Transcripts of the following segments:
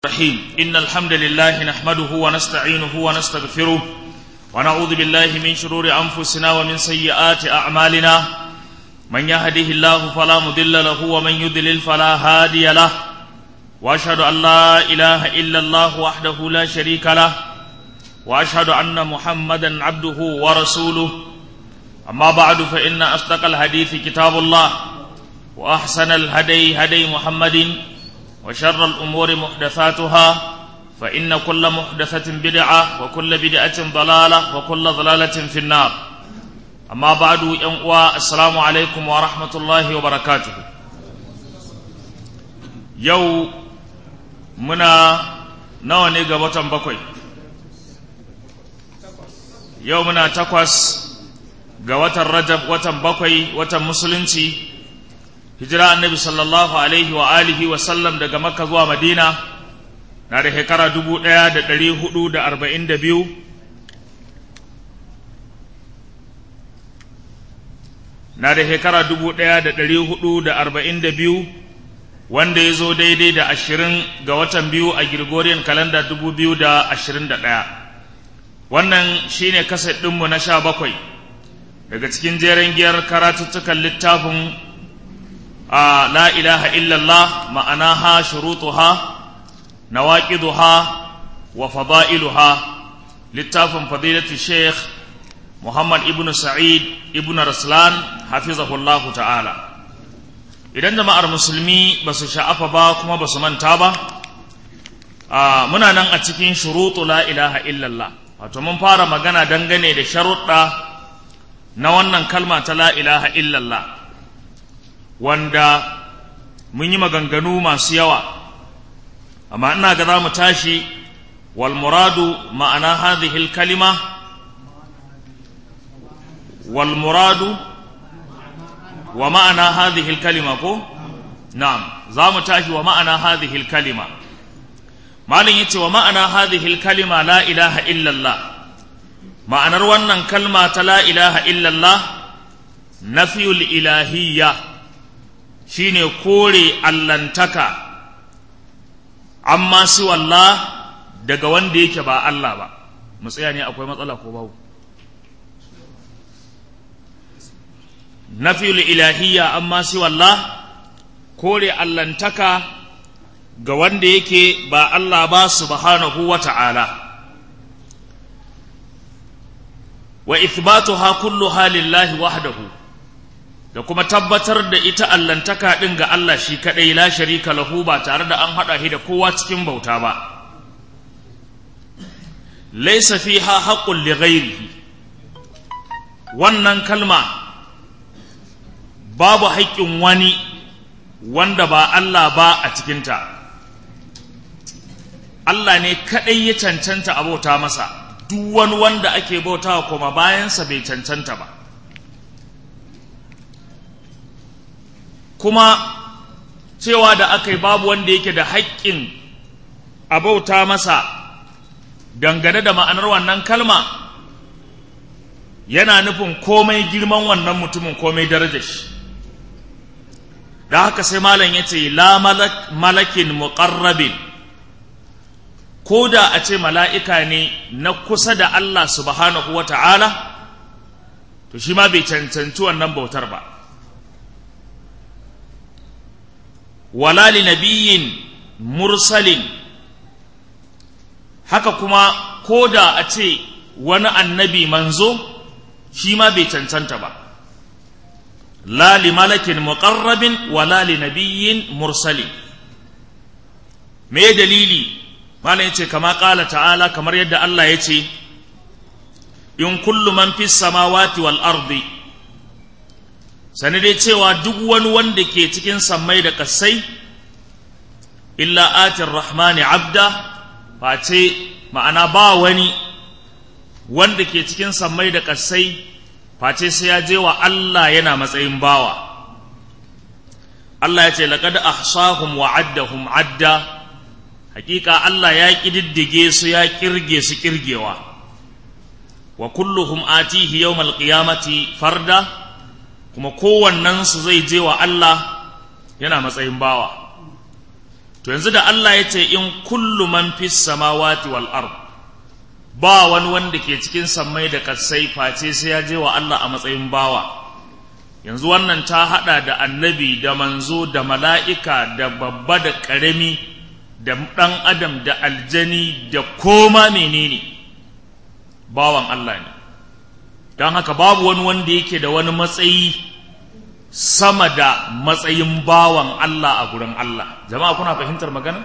الرحيم إن الحمد لله نحمده ونستعينه ونستغفره ونعوذ بالله من شرور أنفسنا ومن سيئات أعمالنا من يهده الله فلا مضل له ومن يضلل فلا هادي له وأشهد أن لا إله إلا الله وحده لا شريك له وأشهد أن محمدا عبده ورسوله أما بعد فإن أصدق الحديث كتاب الله وأحسن الهدي هدي محمد وشر الأمور محدثاتها فإن كل محدثة بدعة وكل بدعة ضلالة وكل ضلالة في النار أما بعد ينقوى السلام عليكم ورحمة الله وبركاته يو منا نواني قبطا بكوي yau muna takwas ga watan rajab watan bakwai watan musulunci hijira annabi sallallahu alaihi wa alihi wa sallam daga makka zuwa madina na da shekara dubu ɗaya da ɗari hudu da arba'in da biyu na da shekara dubu ɗaya da ɗari hudu da arba'in da biyu wanda ya zo daidai da ashirin ga watan biyu a Gregorian kalanda dubu biyu da ashirin da ɗaya wannan shine kaset ɗinmu na sha bakwai daga cikin jeren giyar karatuttukan littafin a la ilaha illallah ma'anaha shurutuha nawaqiduha wa fada'iluha littafin fadilatu sheikh muhammad ibnu sa'id ibnu raslan hafizahullahu ta'ala idan jama'ar musulmi ba su sha'afa ba kuma ba su manta ba muna nan a cikin shurutu la ilaha illallah wato mun fara magana dangane da sharuɗa na wannan kalma ta la ilaha illallah wanda mun yi maganganu masu yawa amma ina ga za mu tashi wal muradu ma'ana hadhihi kalima wal muradu wa ma'ana hadhihi kalima ko na'am za mu tashi wa ma'ana hadhihi kalima malin yace wa ma'ana hadhihi kalima la ilaha illallah ma'anar wannan kalma ta la ilaha illallah nafiyul ilahiyya shine kore allantaka amma su wallah daga wanda yake ba Allah ba mu tsaya ne akwai matsala ko babu nafiyul ilahiyya amma su wallah kore allantaka ga wanda yake ba Allah ba subhanahu wa ta'ala wa ithbatuha kulluha lillahi wahdahu da kuma tabbatar da ita allantaka ɗin ga Allah shi kaɗai la sharika lahu ba tare da an haɗa shi da kowa cikin bauta ba laisa fiha haqqun li ghairihi wannan kalma babu haƙƙin wani wanda ba Allah ba a cikinta Allah ne kaɗai ya cancanta a bauta masa duk wani wanda ake bautawa kuma bayansa bai cancanta ba kuma cewa da aka yi babu wanda yake da haƙƙin a bauta masa dangane da ma'anar wannan kalma yana nufin komai girman wannan mutumin komai darajar shi da haka sai malam ya ce la malakin muƙarrabin ko da a ce mala'ika ne na kusa da Allah subhanahu wa ta'ala to shi ma bai cancanci wannan bautar ba wala li nabiyin mursalin haka kuma ko da a ce wani annabi manzo shi ma bai cancanta ba la li malakin muqarrabin wala li nabiyin mursalin me dalili malam yace kama qala ta'ala kamar yadda Allah yace in kullu man fis samawati wal ardi sani dai cewa duk wani wanda ke cikin sammai da kasai illa atir rahmani abda face ma'ana ba wani wanda ke cikin sammai da kasai face sai ya je wa Allah yana matsayin bawa Allah ya ce laqad ahsahum wa addahum adda hakika Allah ya kididdige su ya kirge su kirgewa wa kulluhum atihi yawmal qiyamati farda kuma kowannensu zai je wa Allah yana matsayin bawa to yanzu da Allah ya ce in kullu man fis samawati wal ard ba wani wanda ke cikin sammai da kasai face sai ya je wa Allah a matsayin bawa yanzu wannan ta hada da annabi da manzo da mala'ika da babba da ƙarami da ɗan adam da aljani da koma menene bawan Allah ne don haka babu wani wanda yake da wani matsayi sama da matsayin bawan Allah a gurin Allah jama'a kuna fahimtar magana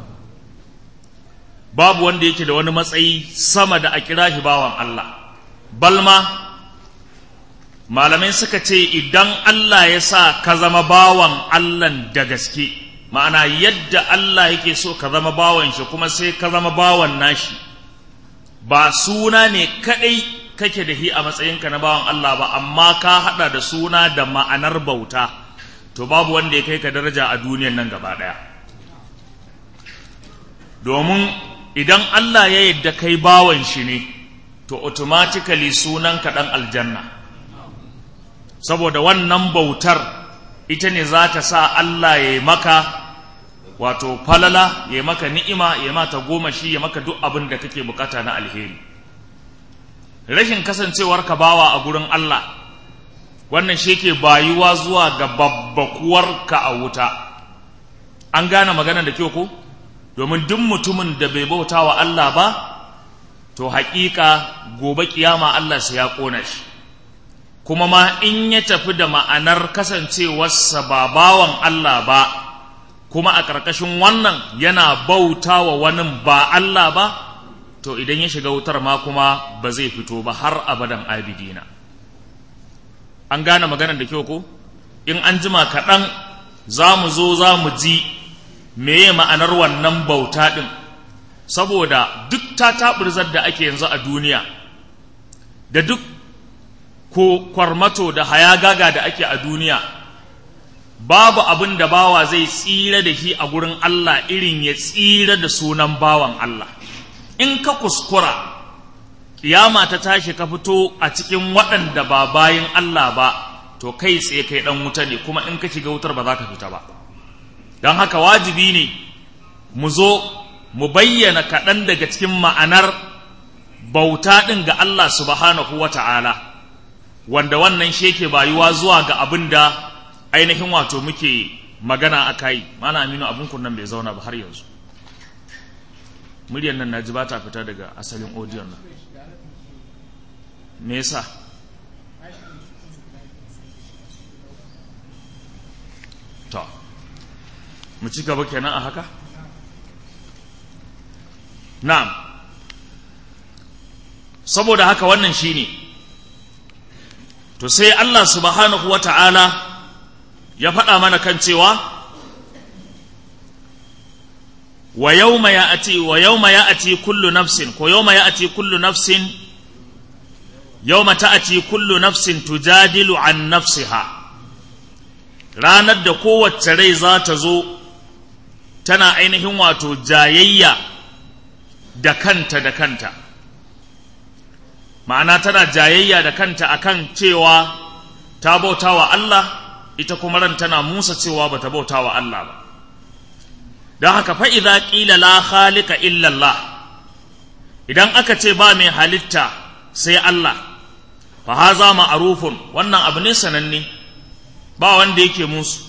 babu wanda yake da wani matsayi sama da a kira shi bawan Allah balma malamai suka ce idan Allah ya sa ka zama bawan Allah da gaske ma'ana yadda Allah yake so ka zama bawan shi kuma sai ka zama bawan nashi ba suna ne kadai kake da hi a matsayinka na bawan Allah ba amma ka hada da suna da ma'anar bauta to babu wanda ya kai ka daraja a duniyan nan gaba daya domin idan Allah ya yadda kai bawan shi ne to automatically sunan ka dan aljanna saboda wannan bautar ita ne za ta sa Allah ya yi maka wato falala ya maka ni'ima ya mata goma shi ya maka duk abin da kake bukata na alheri rashin kasancewar ka bawa a gurin Allah wannan shi ke bayuwa zuwa ga babbakuwarka a wuta an gane magana da kyau ko domin duk mutumin da bai bauta wa Allah ba to haƙiƙa gobe kiyama Allah sai ya ƙona shi kuma ma in ya tafi da ma'anar kasancewarsa ba bawan Allah ba kuma a ƙarƙashin wannan yana bauta wa wani ba Allah ba to idan ya shiga wutar ma kuma ba zai fito ba har abadan abidina an gane maganar da kyau ko in an jima kaɗan za mu zo za mu ji meye ma'anar wannan bauta ɗin saboda duk ta taɓurzar da ake yanzu a duniya da duk ko kwarmato da hayagaga da ake a duniya babu abin da bawa zai tsira da shi a gurin Allah irin ya tsira da sunan bawan Allah in ka kuskura kiyama ta tashi ka fito a cikin waɗanda ba bayin Allah ba to kai tsaye kai ɗan wuta ne kuma in ka shiga wutar ba za ka fita ba don haka wajibi ne mu zo mu bayyana kaɗan daga cikin ma'anar bauta ɗin ga Allah subhanahu wa ta'ala wanda wannan shi yake bayuwa zuwa ga abin da ainihin wato muke magana a kai mana aminu abin kunnan bai zauna ba har yanzu muryar nan na ji ba ta fita daga asalin audio nan me yasa to mu ci gaba kenan a haka na'am saboda haka wannan shine to sai Allah subhanahu wata'ala ya faɗa mana kan cewa wa yawma ya'ti wa yawma ya'ti kullu nafsin ko yawma ya'ti kullu nafsin yawma ta'ti kullu nafsin tujadilu an nafsiha ranar da kowace rai za ta zo tana ainihin wato jayayya da kanta da kanta ma'ana tana jayayya da kanta akan cewa ta bauta wa Allah ita kuma ran tana musa cewa bata bauta wa Allah ba don haka fa'iza ƙila la khalika illallah idan aka ce ba mai halitta sai Allah fa haza ma'arufun wannan abu ne sananne ba wanda yake musu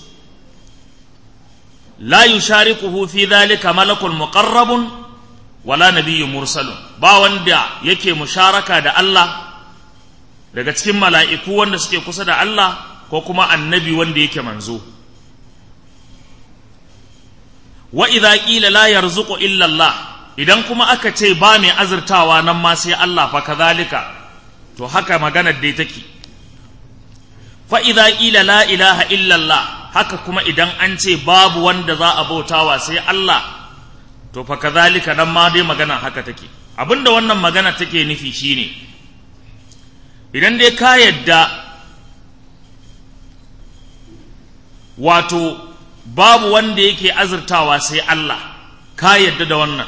la yusharikuhu fi dhalika malakul muqarrabun wala nabiyyun mursalun ba wanda yake musharaka da Allah daga cikin mala'iku wanda suke kusa da Allah ko kuma annabi wanda yake manzo wa idza qila la yarzuqu illa Allah idan kuma aka ce ba mai azurtawa nan ma sai Allah fa kazalika to haka maganar dai take fa idza qila la ilaha illa Allah haka kuma idan an ce babu wanda za a bautawa sai Allah to fa kazalika nan ma dai magana haka take abinda wannan magana take nufi shine idan dai ka yadda wato babu wanda yake azurtawa sai Allah ka yadda da wannan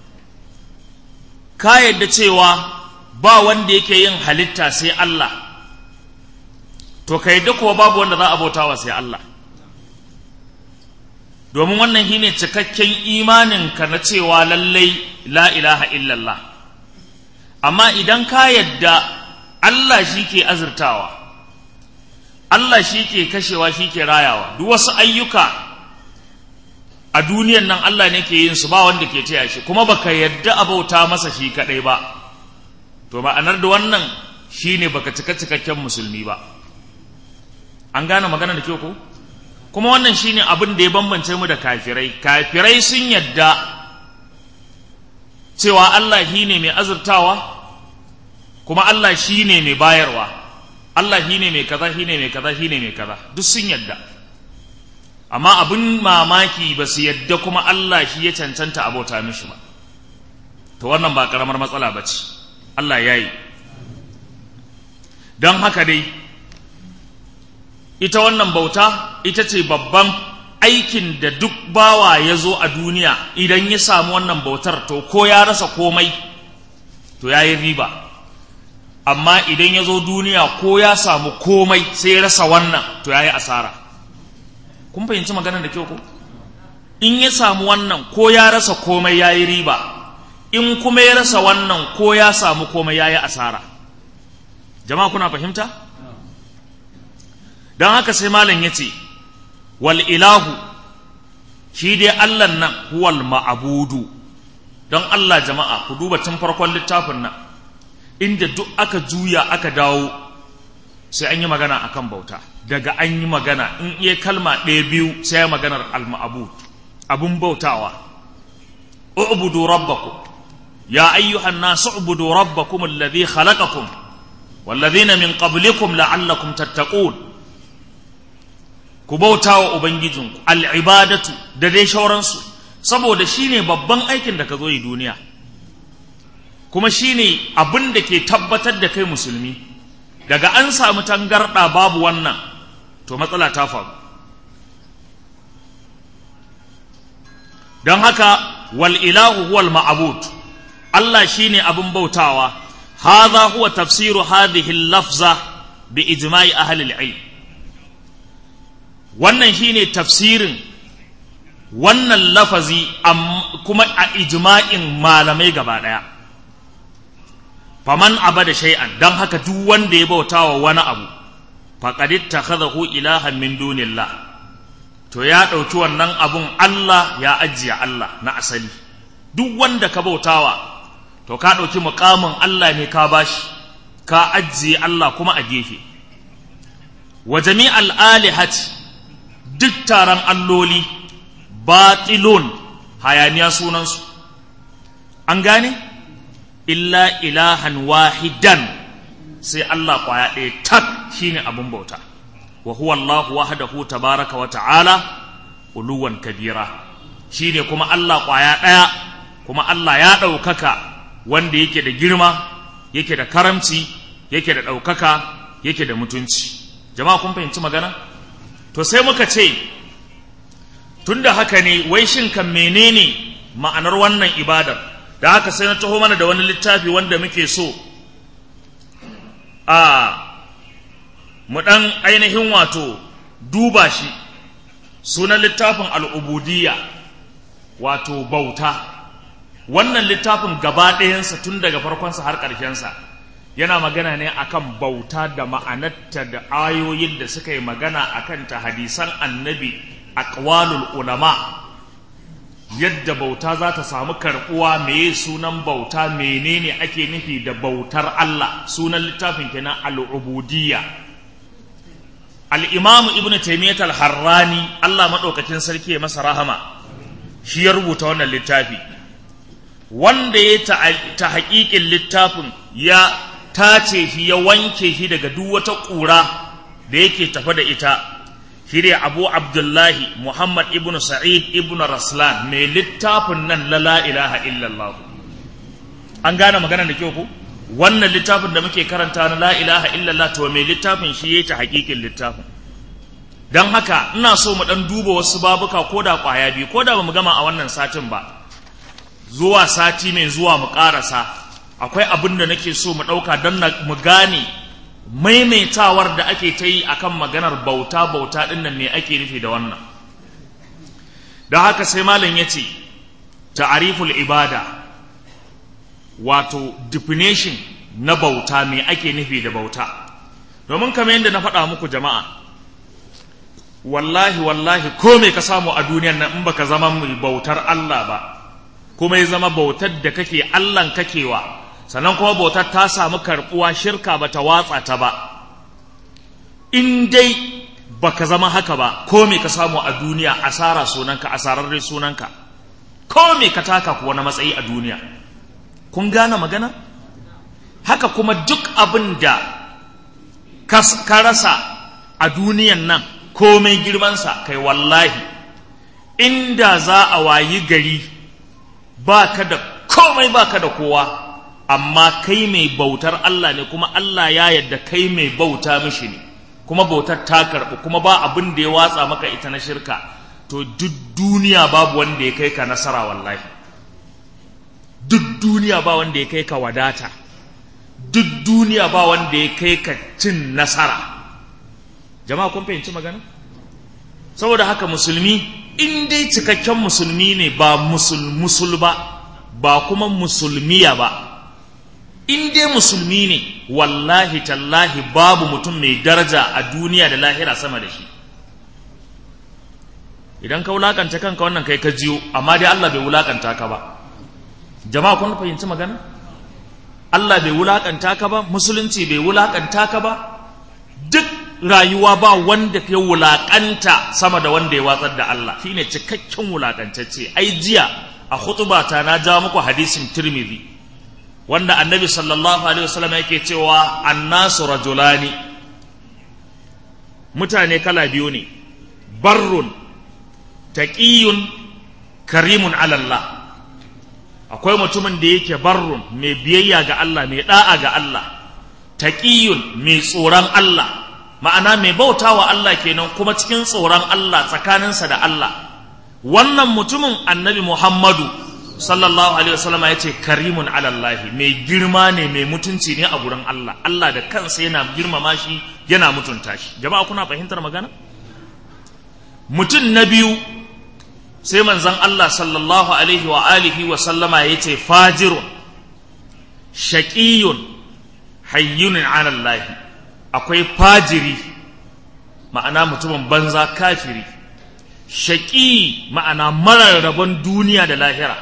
ka yadda cewa ba wanda yake yin halitta sai Allah to ka yadda kuwa babu wanda za a bautawa sai Allah domin wannan shine cikakken imaninka na cewa lallai la ilaha illallah amma idan ka yadda Allah shi ke azurtawa Allah shi ke kashewa shi ke rayawa duk wasu ayyuka a duniyan nan Allah ne ke yin su ba wanda ke taya shi kuma baka yadda abauta masa shi kadai ba to ma'anar da wannan shine baka cika cikakken musulmi ba an gane magana da kyau ko kuma wannan shine abin da ya bambance mu da kafirai kafirai sun yadda cewa Allah shi ne mai azurtawa kuma Allah shi ne mai bayarwa Allah shi ne mai kaza shi ne mai kaza shi ne mai kaza duk sun yadda amma abin mamaki ba su yadda kuma Allah shi ya cancanta abota mishi ba to wannan ba karamar matsala ba ce Allah ya yi don haka dai ita wannan bauta ita ce babban aikin da duk bawa ya zo a duniya idan ya samu wannan bautar to ko ya rasa komai to ya yi riba amma idan ya zo duniya ko ya samu komai sai ya rasa wannan to ya yi asara kun fahimci maganar da kyau ko in ya samu wannan ko ya rasa komai ya yi riba in kuma ya rasa wannan ko ya samu komai ya yi asara jama'a kuna fahimta don haka sai malam ya ce wal ilahu shi dai allan nan huwal ma'abudu don allah jama'a ku duba tun farkon littafin nan inda duk aka juya aka dawo sai an yi magana akan bauta daga an yi magana in iya kalma ɗaya biyu sai maganar al-ma'bud abun bautawa ubudu rabbakum ya ayyuhan nasu ubudu rabbakum alladhi khalaqakum والذين من قبلكم لعلكم تتقون ku bauta wa Ubangijinku, al'ibadatu da dai shauransu, saboda shi ne babban aikin da ka zo yi duniya, kuma shi ne abin da ke tabbatar da kai musulmi, daga an samu tangarɗa babu wannan, to matsala ta faru. Don haka, wal ilahu huwal ma'abud, Allah shi ne abin bautawa, haza huwa tafsiru hadhihi lafza bi ijma'i ahli al-ilm wannan shine tafsirin wannan lafazi kuma a ijma'in malamai gaba ɗaya faman abada shay'an dan haka duk wanda ya bautawa wani abu faqad ittakhadahu ilahan min dunillah to ya ɗauki wannan abun Allah ya ajiye Allah na asali duk wanda ka bautawa to ka ɗauki muƙamin Allah ne ka bashi ka ajiye Allah kuma a gefe wa jami'al alihati duk taron alloli batilun hayaniya sunansu an gane illa ilahan wahidan sai Allah kwaya ɗaya tak shine abin bauta wa huwa Allah wahdahu tabaraka wa ta'ala uluwan kabira shine kuma Allah kwaya ɗaya kuma Allah ya ɗaukaka wanda yake da girma yake da karamci yake da ɗaukaka yake da mutunci jama'a kun fahimci magana to sai muka ce tunda haka ne wai shin kan menene ma'anar wannan ibadar da haka sai na taho mana da wani littafi wanda muke so a mu ɗan ainihin wato duba shi sunan littafin al'ubudiyya wato bauta wannan littafin gaba ɗayansa tun daga farkonsa har ƙarshensa yana magana ne akan bauta da ma'anarta da ayoyin da suka yi magana akan ta hadisan annabi aqwalul ulama yadda bauta za ta samu karɓuwa meye sunan bauta menene ake nufi da bautar Allah sunan littafin kenan al'ubudiyya al-imam ibn taymiyyah al-harrani Allah madaukakin sarki ya masa rahama shi ya rubuta wannan littafi wanda ya ta haƙiƙin littafin ya tace shi ya wanke shi daga duk wata ƙura da yake tafa da ita shi ne abu abdullahi muhammad ibn sa'id ibn raslan mai littafin nan la la ilaha illallah an gane magana da kyau ku wannan littafin da muke karanta na la ilaha illallah to mai littafin shi ya ta haƙiƙin littafin don haka ina so mu ɗan duba wasu babuka ko da ƙwaya biyu ko da ba mu gama a wannan satin ba zuwa sati mai zuwa mu ƙarasa akwai abin da nake so mu ɗauka don mu gane maimaitawar da ake ta yi akan maganar bauta bauta ɗin nan me ake nufi da wannan don haka sai malam ya ce ta'ariful ibada wato definition na bauta me ake nufi da bauta domin kamar yadda na faɗa muku jama'a wallahi wallahi ko me ka samu a duniyar nan in baka zama mai bautar Allah ba kuma ya zama bautar da kake Allahn kakewa sannan kuma bautar ta samu karɓuwa shirka ba ta watsa ta ba in dai baka zama haka ba ko me ka samu a duniya asara sunanka asararre sunanka ko me ka taka kuwa na matsayi a duniya kun gane magana haka kuma duk abin da ka rasa a duniyan nan komai girmansa kai wallahi inda za a wayi gari ba ka da komai ba ka da kowa amma kai mai bautar Allah ne kuma Allah ya yadda kai mai bauta mishi ne kuma bautar ta karɓi kuma ba abin da ya watsa maka ita na shirka to duk duniya babu wanda ya kai ka nasara wallahi duk duniya ba wanda ya kai ka wadata duk duniya ba wanda ya kai ka cin nasara jama'a kun fahimci magana saboda haka musulmi in dai cikakken musulmi ne ba musul musul ba ba kuma musulmiya ba in dai musulmi ne wallahi tallahi babu mutum mai daraja a duniya da lahira sama da shi idan ka wulakanta kanka wannan kai ka jiyo amma dai Allah bai wulakanta ka ba jama'a kun fahimci magana Allah bai wulakanta ka ba musulunci bai wulakanta ka ba duk rayuwa ba wanda ya wulakanta sama da wanda ya watsar da Allah shine cikakken wulakantacce ai jiya a khutubata na ja muku hadisin Tirmidhi wanda Annabi sallallahu alaihi wasallam yake cewa annasu rajulani mutane kala biyu ne barrun taqiyun karimun ala Allah akwai mutumin da yake barrun mai biyayya ga Allah mai da'a ga Allah taqiyun mai tsoron Allah ma'ana mai bautawa Allah kenan kuma cikin tsoron Allah tsakaninsa da Allah wannan mutumin annabi Muhammadu sallallahu alaihi wasallam ya ce karimun alallahi mai girma ne mai mutunci ne a gurin Allah Allah da kansa yana girmama shi yana mutunta shi jama'a kuna fahimtar magana mutum na biyu sai manzon Allah sallallahu alaihi wa alihi wa sallama ya ce fajirun shaqiyun hayyunun alallahi akwai fajiri ma'ana mutumin banza kafiri shaƙi ma'ana marar rabon duniya da lahira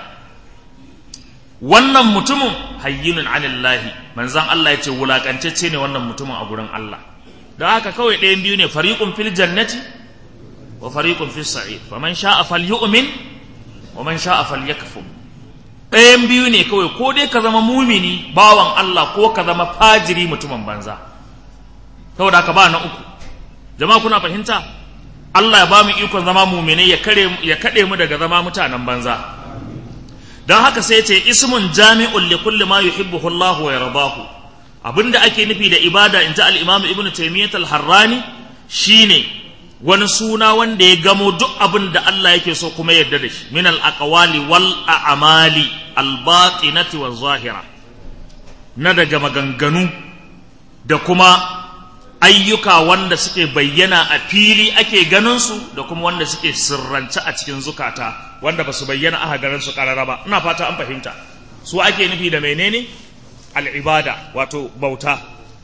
wannan mutumin hayyinun anillahi manzan Allah ya ce wulaƙancacce ne wannan mutumin a gurin Allah don haka kawai ɗayan biyu ne fariƙun fil jannati wa fariƙun fil sa'id fa man sha'a falyu'min wa man sha'a falyakfur ɗayan biyu ne kawai ko dai ka zama mumini bawan Allah ko ka zama fajiri mutumin banza saboda haka ba na uku jama'a kuna fahimta Allah ya ba mu ikon zama muminai ya kare ya kade mu daga zama mutanen banza don haka sai ce ismun jami'un li kulli ma yuhibbuhu Allah wa yardahu abinda ake nufi da ibada inji al-Imam Ibn Taymiyyah al-Harrani shine wani suna wanda ya gamo duk abin da Allah yake so kuma yarda da shi min al-aqwali wal a'mali al-batinati waz zahira na daga maganganu da kuma ayyuka wanda suke bayyana a fili ake ganinsu da kuma wanda suke sirrance a cikin zukata wanda ba su bayyana aka ganin su karara ba ina fata an fahimta su ake nufi da menene al'ibada wato bauta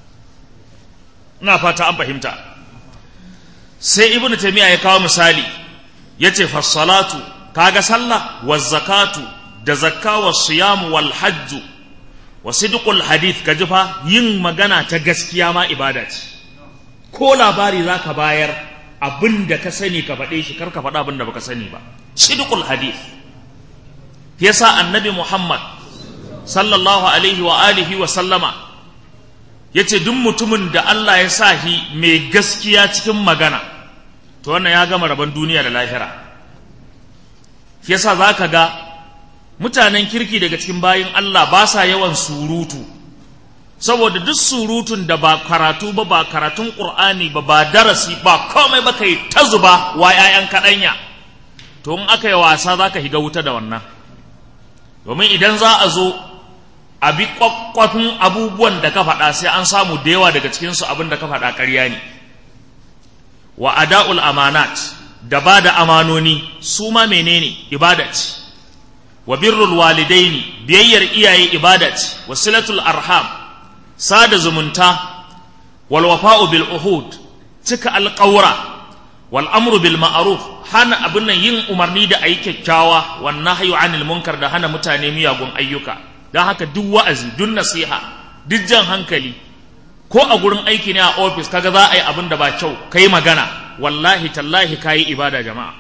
ina fata an fahimta sai ibnu taymiya ya kawo misali yace fassalatu kaga sallah wa zakatu da zakka wa siyam wal hajju wa sidqul hadith kaji fa yin magana ta gaskiya ma ibada ce ko labari za ka bayar abin da ka sani ka faɗe shi kar ka faɗa abin da baka sani ba sidqul hadith yasa annabi muhammad sallallahu alaihi wa alihi wa sallama yace duk mutumin da Allah ya sa shi mai gaskiya cikin magana to wannan ya gama rabon duniya da lahira yasa zaka ga mutanen kirki daga cikin bayin Allah ba sa yawan surutu saboda duk surutun da ba karatu ba ba karatun ƙur'ani ba ba darasi ba komai ba kai ta zuba wa 'ya'yan kaɗanya to in aka yi wasa za ka higa wuta da wannan domin idan za a zo a bi kwakwafin abubuwan da ka faɗa sai an samu da yawa daga cikinsu abin da ka faɗa ƙarya ne wa ada'ul amanat da ba da amanoni su ma menene ibada ce wa birrul walidaini biyayyar iyaye ibada ce wa silatul arham sada zumunta wal wafa'u bil uhud cika alƙawra wal amru bil ma'ruf hana abin nan yin umarni da ayi kyakkyawa wan nahyu anil munkar da hana mutane miyagun ayyuka dan haka duk wa'azi duk nasiha duk jan hankali ko a gurin aiki ne a ofis kaga za a yi abin da ba kyau kai magana wallahi tallahi kayi ibada jama'a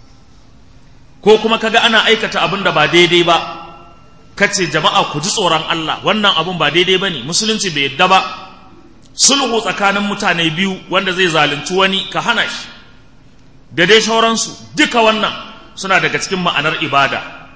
ko kuma kaga ana aikata abin da ba daidai ba kace jama'a ku ji tsoron Allah wannan abun ba daidai bane musulunci bai yadda ba sulhu tsakanin mutane biyu wanda zai zalunci wani ka hana shi da dai sauransu duka wannan suna daga cikin ma'anar ibada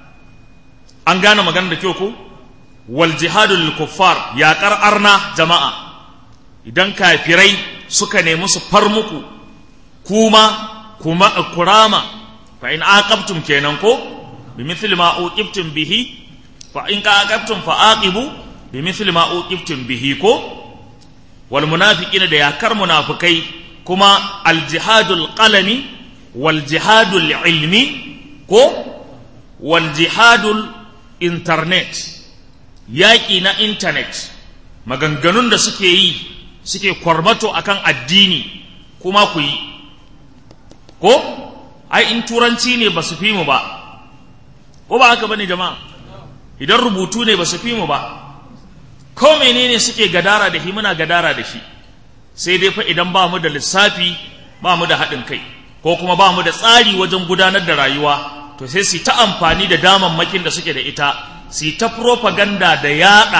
an gane maganar da kyau ko wal jihadu lil kuffar yaƙar arna jama'a idan kafirai suka nemi su far muku kuma kuma kurama fa in aqabtum kenan ko bi mithli ma uqibtum bihi fa in aqabtum fa aqibu bi mithli ma uqibtum bihi ko wal munafiqina da yakar munafikai kuma al jihadul qalami wal jihadul ilmi ko wal jihadul internet yaƙi na internet maganganun da suke yi suke kwarmato akan addini kuma ku yi ko ai in turanci ne ba su fi mu ba ko ba haka bane jama'a idan rubutu ne ba su fi mu ba ko menene suke gadara da shi muna gadara da shi sai dai fa idan ba mu da lissafi ba mu da haɗin kai ko kuma ba mu da tsari wajen gudanar da rayuwa to sai su ta amfani da damammakin da suke da ita su ta propaganda da yaɗa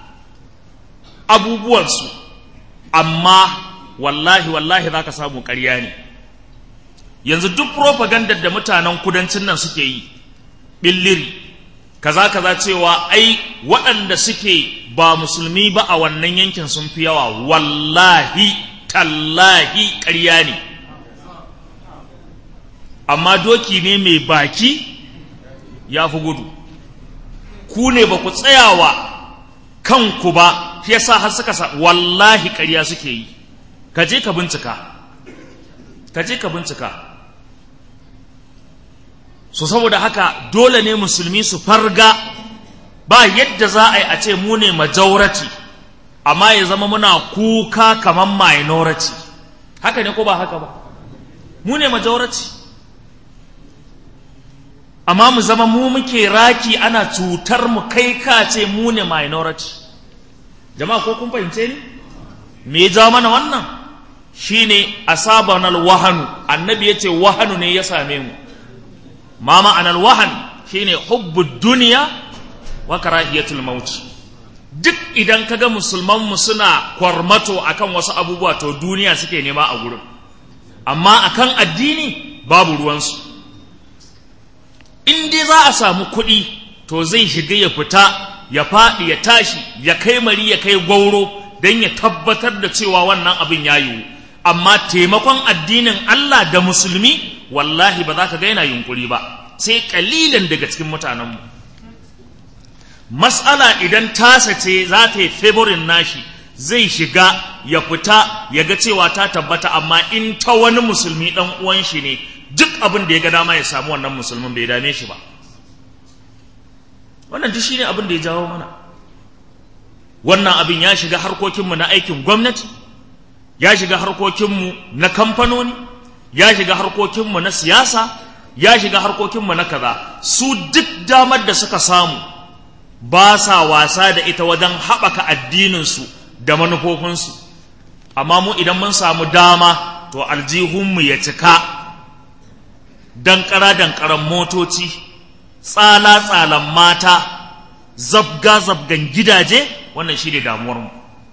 abubuwansu amma wallahi wallahi za ka samu ƙarya ne yanzu duk propagandar da mutanen kudancin nan suke yi billiri kaza kaza cewa ai waɗanda suke ba musulmi ba a wannan yankin sun fi yawa wallahi tallahi ƙarya ne amma doki ne mai baki ya fi gudu ku ne ba ku tsayawa kanku ba shi yasa har suka sa wallahi ƙarya suke yi ka je ka bincika ka je ka bincika so saboda haka dole ne musulmi su farga ba yadda za a yi a ce mu ne majority amma ya zama muna kuka kamar minority haka ne ko ba haka ba mu ne majority amma mu zama mu muke raki ana cutar mu kai ka ce mu ne minority jama'a ko kun fahimce ni me ya jawo mana wannan shine asabanal wahanu annabi yace wahanu ne ya same mu ma ma'anar wahan shine hubbud duniya wa karahiyatul maut duk idan kaga musulman mu suna kwarmato akan wasu abubuwa to duniya suke nema a gurin amma akan addini babu ruwansu in dai za a samu kuɗi to zai shiga ya fita ya faɗi ya tashi ya kai mari ya kai gwauro don ya tabbatar da cewa wannan abin ya yiwu amma taimakon addinin Allah da musulmi wallahi ba za ka ga yana yunkuri ba sai kalilan daga cikin mutanenmu mas'ala idan tasa ce za ta yi favorin nashi zai shiga ya fita ya ga cewa ta tabbata amma in ta wani musulmi dan uwan shi ne duk abin da ya ga dama ya samu wannan musulmin bai dame shi ba wannan duk shine abin da ya jawo mana wannan abin ya shiga harkokinmu na aikin gwamnati ya shiga harkokinmu na kamfanoni ya shiga harkokinmu na siyasa ya shiga harkokinmu na kaza su duk damar da suka samu ba sa wasa da ita wajen haɓaka addininsu da manufofinsu amma mu idan mun samu dama to aljihunmu ya cika dankara dankaran motoci tsala-tsalan mata zabga-zabgan gidaje wannan shi ne damuwarmu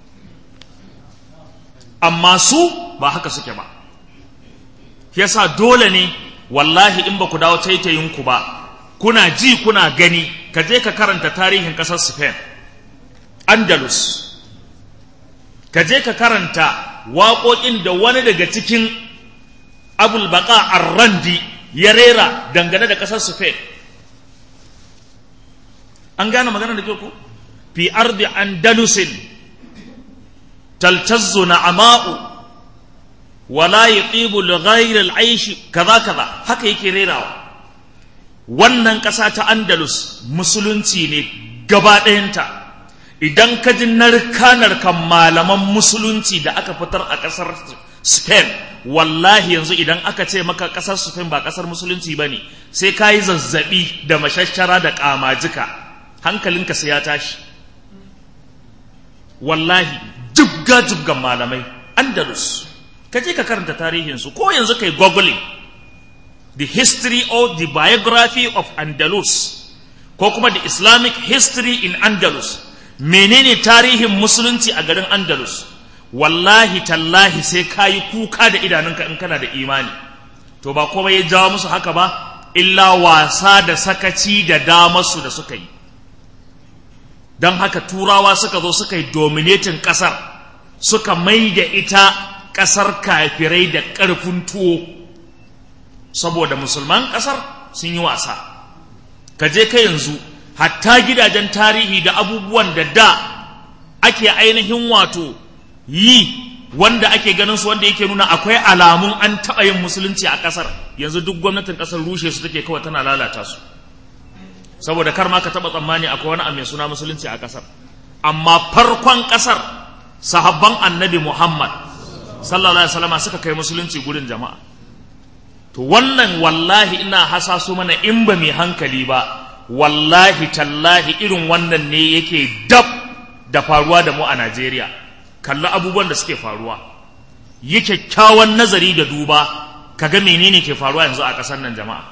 amma su ba haka suke ba yasa dole ne wallahi in ba ku dawo taitayinku ba kuna ji kuna gani ka je ka karanta tarihin ƙasar spain andalus ka je ka karanta waƙoƙin da wani daga cikin abulbaka arrandi ya rera dangane da ƙasar spain an gane magana da ku fi ardi andalusin taltazzu na'ama'u wala yatibu li ghayri al-aish kaza kaza haka yake rerawa wannan ƙasa ta Andalus musulunci ne gaba ɗayanta idan ka ji narka-narkan malaman musulunci da aka fitar a ƙasar Spain wallahi yanzu idan aka ce maka ƙasar Spain ba ƙasar musulunci ba ne sai ka yi zazzaɓi da mashashara da ƙamajika hankalinka sai ya tashi wallahi jibga-jibgan malamai Andalus ka je ka karanta tarihinsu ko yanzu kai googling the history or the biography of Andalus ko kuma the Islamic history in Andalus menene tarihin musulunci a garin Andalus wallahi tallahi sai kayi kuka da idanunka in kana da imani to ba komai ya jawo musu haka ba illa wasa da sakaci da damarsu da suka yi don haka turawa suka zo suka yi dominatin ƙasar suka mai da ita ƙasar kafirai da ƙarfin tuwo saboda musulman ƙasar sun yi wasa ka je ka yanzu hatta gidajen tarihi da abubuwan da da ake ainihin wato yi wanda ake ganin su wanda yake nuna akwai alamun an taɓa yin musulunci a ƙasar yanzu duk gwamnatin ƙasar rushe su take kawai tana lalata su saboda kar ma ka taɓa tsammani akwai wani mai suna musulunci a ƙasar amma farkon ƙasar sahabban annabi muhammad sallallahu alaihi wasallam suka kai musulunci gurin jama'a to wannan wallahi ina hasaso mana in ba mai hankali ba wallahi tallahi irin wannan ne yake dab da faruwa da mu a Najeriya kalli abubuwan da suke faruwa yi kyakkyawan nazari da duba kaga menene ke faruwa yanzu a ƙasar nan jama'a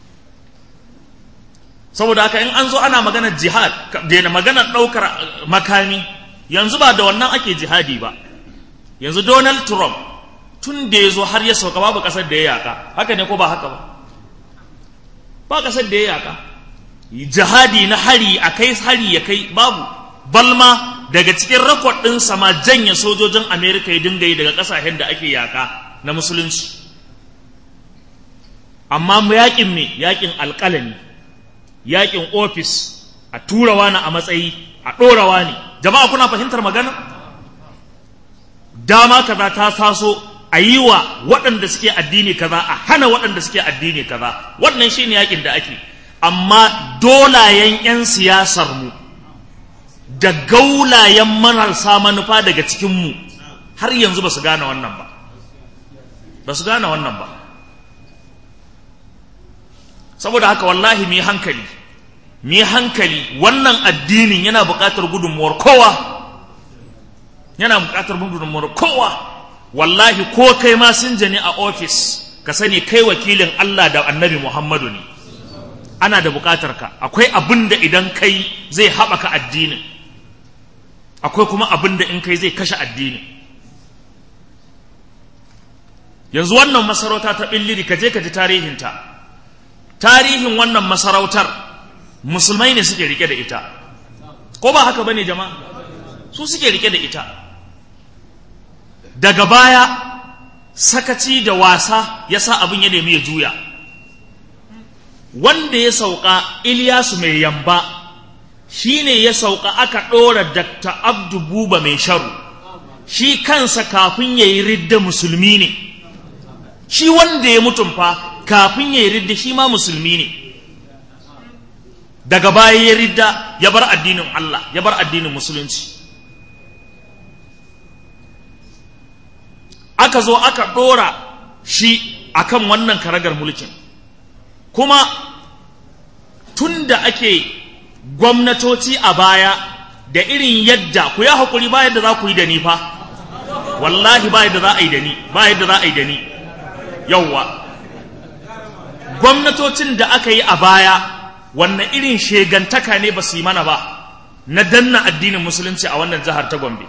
saboda haka in an zo ana maganar jihad daina maganar ɗaukar makami yanzu ba da wannan ake jihadi ba yanzu Donald Trump tun da ya zo har ya sauka babu ƙasar da ya yaƙa haka ne ko ba haka ba ba ƙasar da ya yaƙa jihadi na hari a kai hari ya kai babu balma daga cikin rakod ɗin sama janye sojojin amerika ya dinga yi daga ƙasashen da ake yaƙa na musulunci amma yaƙin me yaƙin alƙalami yaƙin ofis a turawa na a matsayi a ɗorawa ne jama'a kuna fahimtar magana dama kaza ta taso a yi wa waɗanda suke addini kaza a hana waɗanda suke addini kaza wannan shine yaƙin da ake amma dolayen 'yan siyasarmu da gaulayen marasa manufa daga cikinmu har yanzu ba su gane wannan ba ba su gane wannan ba saboda haka wallahi mu hankali mu hankali wannan addinin yana buƙatar gudunmuwar kowa yana buƙatar gudunmuwar kowa wallahi ko kai ma sun jani a ofis ka sani kai wakilin Allah da annabi Muhammadu ne ana da buƙatar ka akwai abin da idan kai zai haɓaka addinin akwai kuma abin da in kai zai kashe addinin yanzu wannan masarauta ta ɓilliri ka je ka ji tarihinta tarihin wannan masarautar musulmai ne suke rike da ita ko ba haka bane jama'a su suke rike da ita daga baya sakaci da wasa ya sa abin ya nemi ya juya wanda ya sauka Ilyasu mai yamba shi ne ya sauka aka ɗora Dr. Abdu Buba mai sharu shi kansa kafin ya yi ridda musulmi ne shi wanda ya mutum fa kafin ya yi ridda shi ma musulmi ne daga baya ya ridda ya bar addinin Allah ya bar addinin musulunci aka zo aka ɗora shi akan wannan karagar mulkin kuma tun da ake gwamnatoci a baya da irin yadda ku ya haƙuri ba yadda za ku yi da ni fa wallahi ba yadda za a yi da ni ba yadda za a yi da ni yauwa gwamnatocin da aka yi a baya wannan irin shegantaka ne ba su yi mana ba na danna addinin musulunci a wannan jihar ta gombe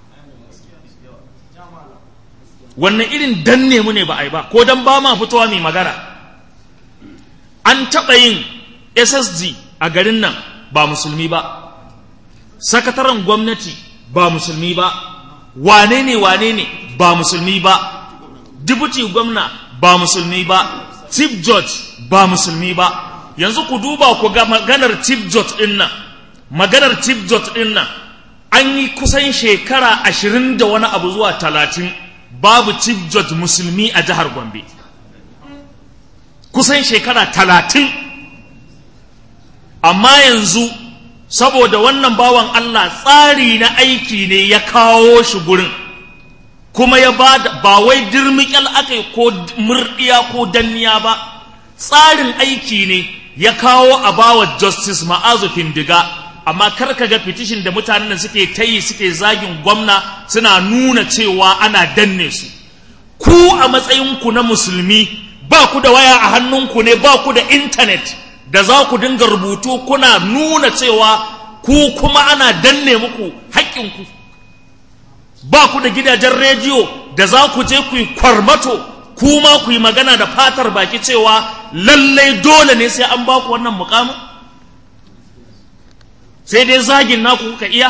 wannan irin danne mu ne ba a yi ba ko dan ba ma fitowa mai magana an taɓa yin ssd a garin nan ba musulmi ba sakataren gwamnati ba musulmi ba wane ne wane ne ba musulmi ba dibuti gwamna ba musulmi ba chief judge ba musulmi ba yanzu ku duba ku ga maganar chief judge din nan maganar chief judge din nan an yi kusan shekara ashirin da wani abu zuwa talatin babu chief judge musulmi a jihar gombe kusan shekara talatin amma yanzu saboda wannan bawan Allah tsari na aiki ne ya kawo shi gurin kuma ya ba ba wai dirmikyal aka yi ko murdiya ko danniya ba tsarin aiki ne ya kawo a bawa justice ma'azu findiga amma kar ka ga fitishin da mutanen da suke ta yi suke zagin gwamna suna nuna cewa ana danne su ku a matsayinku na musulmi ba ku da waya a hannunku ne ba ku da intanet da za ku dinga rubutu kuna nuna cewa ku kuma ana danne muku haƙƙinku ba ku da gidajen rediyo da za ku je ku yi kwarmato kuma ku yi magana da fatar baki cewa lallai dole ne sai an ba ku wannan mukamin sai dai zagin naku kuka iya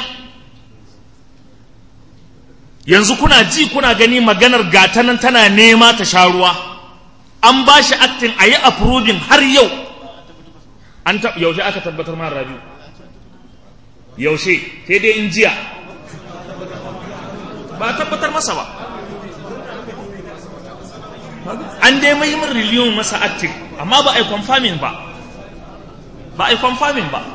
yanzu kuna ji kuna gani maganar gatanan tana nema ta sha ruwa an ba shi aktin a yi approving har yau an yaushe aka tabbatar ma rabiu yaushe sai dai in jiya ba a tabbatar masa ba an dai mai min riliyon masa active amma ba a yi confirming ba ba a yi confirming ba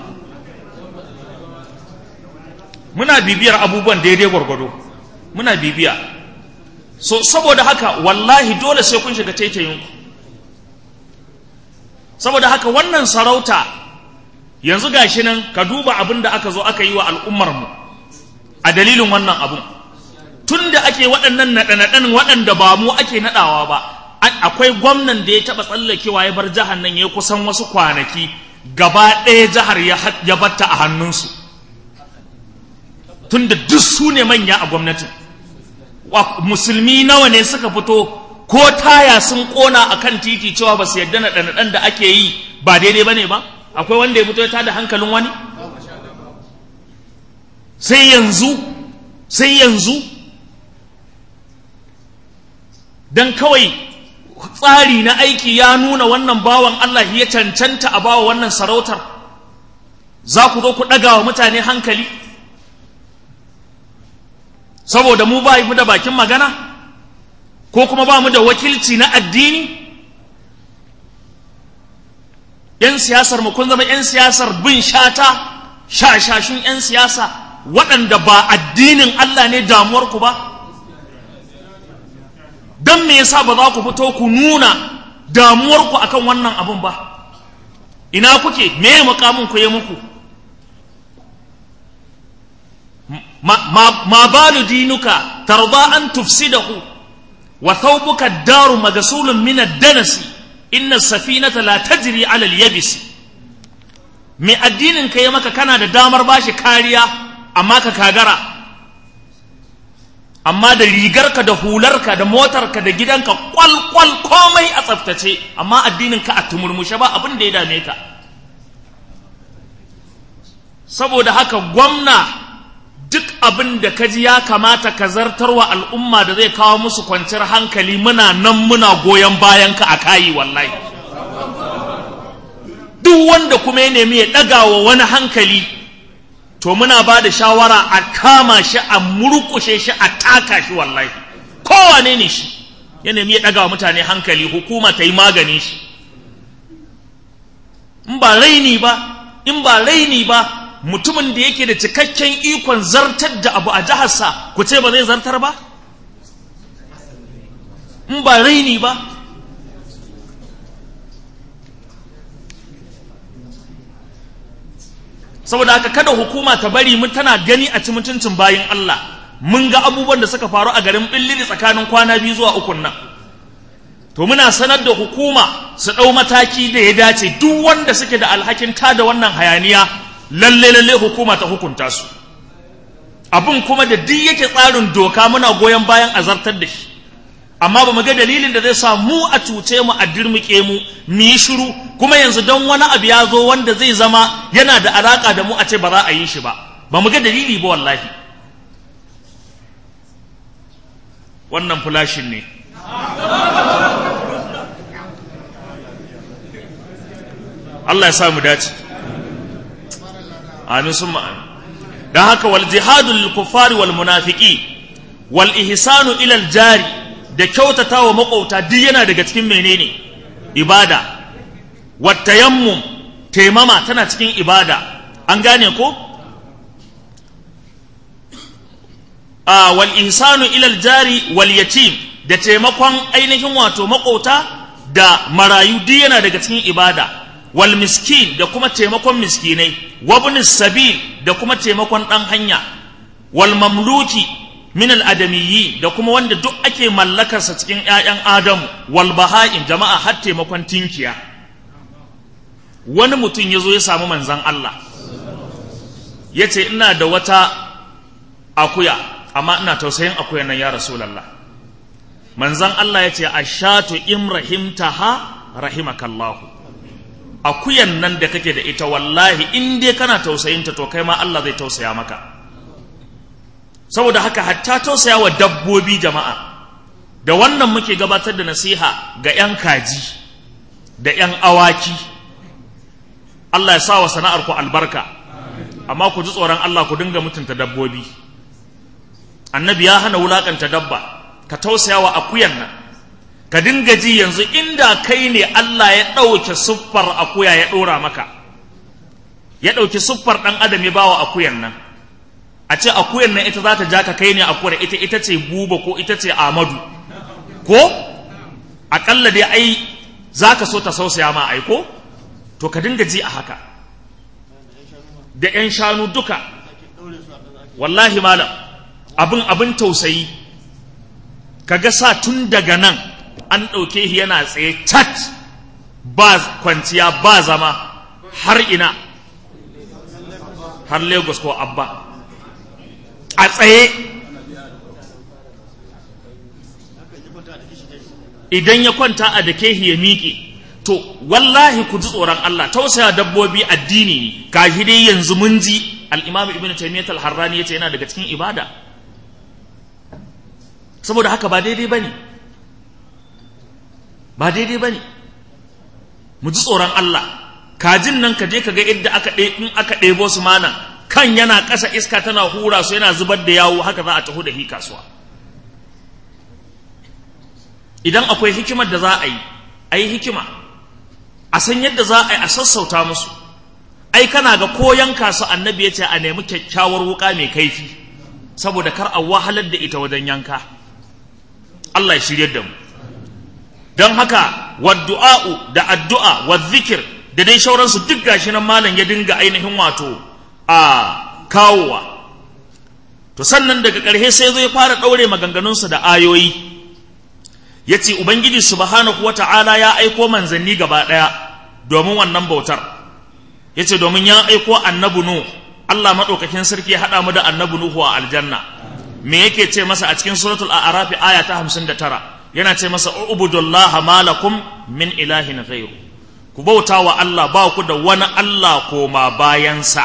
muna bibiyar abubuwan daidai gwargwado muna bibiya so saboda haka wallahi dole sai kun shiga taitayinku saboda haka wannan sarauta yanzu gashi nan ka duba abin da aka zo aka yi wa al'ummarmu a dalilin wannan abun tun da ake waɗannan naɗe-naɗen waɗanda ba mu ake naɗawa ba akwai gwamnan da ya taɓa tsallakewa ya bar jihar nan ya kusan wasu kwanaki gaba ɗaya jihar ya batta a hannunsu tun da duk su ne manya a gwamnatin musulmi nawa ne suka fito ko taya sun ƙona a kan titi cewa ba su yarda naɗe-naɗen da ake yi ba daidai ba ne ba akwai wanda ya fito ya tada hankalin wani sai yanzu sai yanzu don kawai tsari na aiki ya nuna wannan bawan Allah ya cancanta a bawa wannan sarautar za ku zo ku ɗaga wa mutane hankali saboda mu ba mu da bakin magana ko kuma ba mu da wakilci na addini ‘yan siyasar mu kun zama ‘yan siyasar bin shata shashashun ‘yan siyasa waɗanda ba addinin Allah ne damuwarku ba don me yasa ba za ku fito ku nuna damuwarku akan wannan abun ba ina kuke me mukamin ku yi muku ma balu dinuka tarda an tufsidahu wa thawbuka daru magasulun min ad-danasi inna safinata la tajri ala al-yabis me addinin ka yi maka kana da damar bashi kariya amma ka kagara amma da rigarka da hularka da motarka da gidanka kwalkwal komai a tsaftace amma addinin ka a tumurmushe ba abin da ya dame ka saboda haka gwamna duk abin da ka ji ya kamata ka zartarwa al'umma da zai kawo musu kwanciyar hankali muna nan muna goyon bayan ka a kayi wallahi duk wanda kuma ya nemi ya ɗaga wa wani hankali to muna ba da shawara a kama shi a murkushe shi a taka shi wallahi kowane ne shi ya nemi ya ɗaga wa mutane hankali hukuma ta yi magani shi in ba raini ba in ba raini ba mutumin da yake da cikakken ikon zartar da abu a jiharsa ku ce ba zai zartar ba in ba raini ba saboda haka kada hukuma ta bari mun tana gani a ci mutuncin bayin Allah mun ga abubuwan da suka faru a garin billiri tsakanin kwana biyu zuwa ukun nan to muna sanar da hukuma su ɗau mataki da ya dace duk wanda suke da alhakin tada wannan hayaniya lalle lalle hukuma ta hukunta su abin kuma da duk yake tsarin doka muna goyon bayan azartar da shi amma ba mu ga dalilin da zai sa mu a cuce mu a dirmuke mu mu yi shiru kuma yanzu don wani abu ya zo wanda zai zama yana da alaka da mu a ce ba za a yi shi ba ba mu ga dalili ba wallahi wannan fulashin ne Allah ya sa mu dace amin sun ma'an don haka wal jihadu lil kuffari wal munafiki wal ihsanu ilal jari da kyautata wa maƙwabta duk yana daga cikin menene ibada wat tayammum taimama tana cikin ibada an gane ko a wal ihsanu ilal jari wal yatim da taimakon ainihin wato maƙwabta da marayu duk yana daga cikin ibada wal miskin da kuma taimakon miskinai wabnis sabil da kuma taimakon ɗan hanya wal mamluki min al adamiyyi da kuma wanda duk ake mallakarsa cikin ƴaƴan adamu wal baha'im jama'a har taimakon tinkiya wani mutum ya zo ya samu manzan Allah ya ce ina da wata akuya amma ina tausayin akuya nan ya rasulallah manzan Allah ya ce ashatu imrahimtaha rahimakallahu akuyan nan da kake da ita wallahi in dai kana tausayinta to kai ma Allah zai tausaya maka saboda haka hatta tausaya wa dabbobi jama'a da wannan muke gabatar da nasiha ga 'yan kaji da 'yan awaki Allah ya sa wa sana'ar ku albarka amma ku ji tsoron Allah ku dinga mutunta dabbobi annabi ya hana wulakanta dabba ka tausaya wa akuyan nan ka dinga ji yanzu inda kai ne Allah ya ɗauke siffar akuya ya ɗora maka ya ɗauki siffar ɗan adam ya bawa akuyan nan a ce akuyan nan ita za ta ja ka kai ne akuyar ita ita ce buba ko ita ce amadu ko aƙalla dai ai za ka so ta sausaya ma ai ko to ka dinga ji a haka da 'yan shanu duka wallahi malam abin abin tausayi kaga sa tun daga nan an ɗauke shi yana tsaye cat ba kwanciya ba zama har ina har lagos ko abba a tsaye idan ya kwanta a dake shi ya miƙe to wallahi ku ji tsoron Allah tausaya dabbobi addini ne gashi dai yanzu mun ji al-Imam Ibn Taymiyyah al-Harrani yace yana daga cikin ibada saboda haka ba daidai bane ba daidai bane mu ji tsoron Allah kajin nan ka je ka ga yadda aka in aka ɗebo su mana kan yana ƙasa iska tana hura su yana zubar da yawo haka za a taho da hi kasuwa idan akwai hikimar da za a yi a yi hikima a san yadda za a yi a sassauta musu ai kana ga koyan kasu annabi ya ce a nemi kyakkyawar wuka mai kaifi saboda kar a wahalar da ita wajen yanka Allah ya shirye da mu don haka waddu'a'u da addu'a wa zikir da dai shauransu duk gashi nan malam ya dinga ainihin wato a kawowa to sannan daga ƙarshe sai zai fara ɗaure maganganunsa da ayoyi ya ce ubangiji subhanahu wa ta'ala ya aiko manzanni gaba ɗaya domin wannan bautar ya ce domin ya aiko annabu nu Allah maɗaukakin sarki ya haɗa mu da annabu nuhu a aljanna me yake ce masa a cikin suratul a'rafi aya ta hamsin da tara yana ce masa ubudullah malakum min ilahin ghairu ku bauta wa Allah ba ku da wani Allah koma bayansa